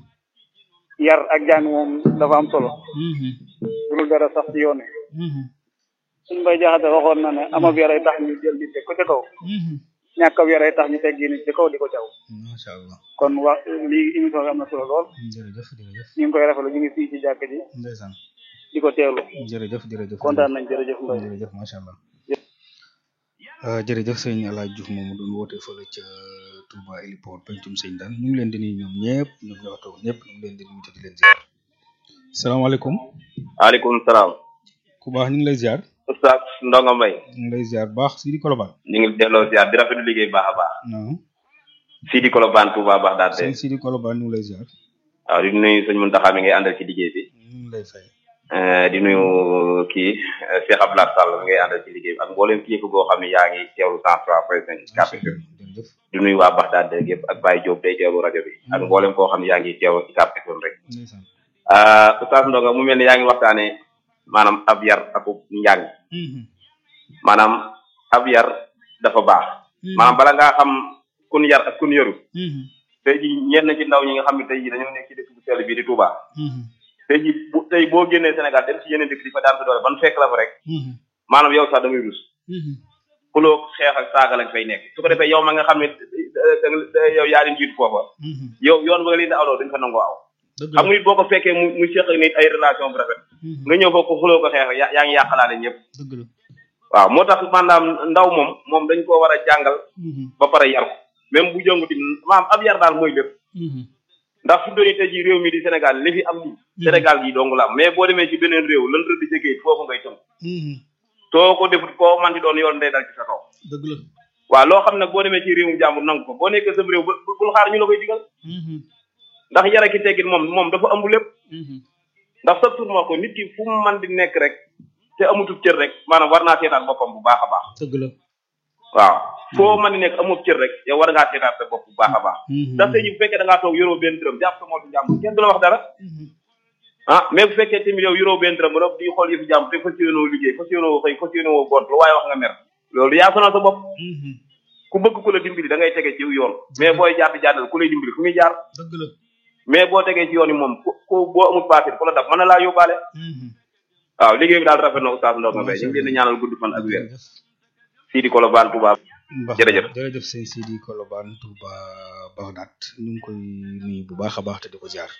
yar ak jàng moom dafa am solo dul dara sax ci yoon wi suñ bay jaxate waxoon na ne amab yar ay tax ñu jël nit teg ko ca kaw ñàkk ab yar ay tax ñu teg nit ci kaw di ko caw macha allah kon wax lii émission bi am na solo lool jërëjëf jërëjëf ñu ngi koy rafetlu ñu ngi fii ci jàkk ji ndeysaan di ko teewlu jërëjëf jërëjëf kontaan nañ jërëjëf Mbaye jërëjëf macha allah jërëjëf sëñ Alaaji Diouf moomu doon woote fële ca Touba Héliport pencum sëñ daan ñu ngi leen di nuyu ñoom ñëpp ñoom ñoo toog ñëpp ñu ngi leen di nuyu te di leen ziar salaamaaleykum waaleykum salaam ku baax ñu ngi lay ziar Oustaz Ndonga Mbaye ñu ngi lay ziar baax Sidi Kolobane ñu ngi delloo ziar di rafetlu liggéey baax a baax non Sidi Kolobane Touba baax daal de sëñ Sidi Kolobane ñu ngi lay ziar waaw di nuyu sëñ Muntaxa mi ngay àndal ci liggéey bi ñu ngi lay fay di nuyu kii Cheikh Abdoulaye Sall mi ngay àndal ci liggéey bi ak mboolem kilifa goo xam ne yaa ngi teewlu cent trois point cinq carte di nuyu waa Baxdaad de yëpp ak Baye Diop day teewlu rajo bi ak mboolem koo xam ne yaa ngi teewlu ci carte rek Oustaz Ndonga mu mel ni yaa ngi waxtaane maanaam ab yar ak njàng maanaam ab yar dafa baax maanaam bala ngaa xam kun yar ak kun yaru tey ji ñenn ci ndaw ñi nga xam ne tey ji dañoo nekk ci dëkk bu sell bii di Touba tey ji bu tey boo génnee Sénégal dem ci yeneen dëkk di fa daan sa doole ban fekk la fa rek maanaam yow sax da ngay rus xuloo xeex ak saaga lañ fay nekk su ko defee yow ma nga xam ne yow yaa leen jiitu foofa yow yoon ba nga leen di awloo dañ fa nangoo aw xam nga nit boo ko fekkee mu mu seq nit ay relation bu rafet nga ñëw foofu xuloo ko xeex yaa yaa ngi yàqalaale ñëpp waaw moo tax maanaam ndaw moom moom dañ koo war a jàngal ba pare yar ko même bu jënguti maam ab yar daal mooy lépp ndax fi dooni tey ji réew mi di Sénégal li fi am ni Sénégal gi dong la am mais boo demee ci beneen réew lan rëdd ci kayit foofu ngay tënk soo ko defut koo man di doon yoon day dal ci sa kaw dëgg la waaw loo xam nag boo demee ci réewum jàmbur nangu ko boo nekkee sa réew bul xaar ñu la koy digal ndax yara ki teggin moom moom dafa ëmb lépp ndax sa tur ma ko nit ki fu mu man di nekk rek te amutub cër rek maanaam war naa seetaat boppam bu baax a baax dëgg la waaw foo man di nekk amut cër rek yow war ngaa seetaat sa bopp bu baax a baax ndax tey ji bu fekkee da ngaa toog yoroo benn dërëm jàpp sa mootu jàmbur kenn du la wax dara ah mais bu fekkee tamit yow yoroo benn dërëm ba noppi di xool yëfu jàmbur te fas yéenoo liggéey fas yéenoo xëy fas yéenoo gont lu waaye wax nga mer loolu yaa sonal sa bopp ku bëgg ku la dimbali da ngay tege ci yoon mais booy jaar di jàddal ku lay dimbali fu muy jaar dëgg la mais boo tegee ci yoon yi moom ku ku boo amul baatin ku la daf mën na laa yóbbaale waaw liggéey bi daal rafet na oustaz Ndonga Mbaye ñu ngi leen di ñaanal gudd fan ak wér Sidi Kolobane Touba jërëjëf jërëjëf sëñ Sidi Kolobane Touba Bagdad ñu ngi koy nuyu bu baax a baax te di ko jaar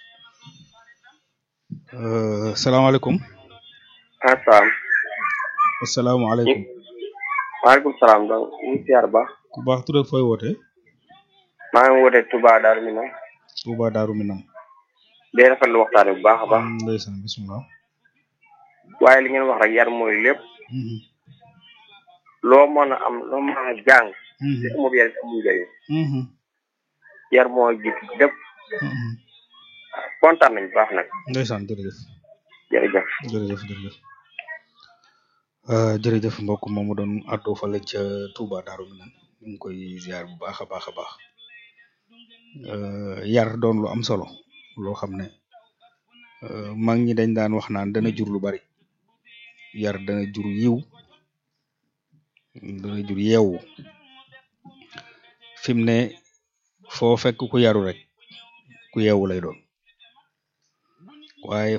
salaamaaleykum asalaam asalaamaaleykum waaleykum salaam donc ñu ngi siyaar baax ku baax tur ak fooy woote maa ngi woote Touba Darou Minam Touba Darou Minam day rafetlu waxtaan bu baax a baax ndeysaan bismillah waaye li ngeen wax rek yar mooy lépp loo mën a am loo mën a jàng te amul yar amul njëriñ yar moo jiitu lépp kontaan nañ baax nag ndeysaan jërëjëf jërëjëf jërëjëf jërëjëf jërëjëf mbokk moomu doon àddoo fale ca Touba Darou Minam ñu ngi koy ziar bu baax a baax a baax yar doon lu am solo loo xam ne mag ñi dañ daan wax naan dana jur lu bari yar dana jur yiw dana jur yeewu fi mu ne foo fekk ku yaru rek ku yeewu lay doon waaye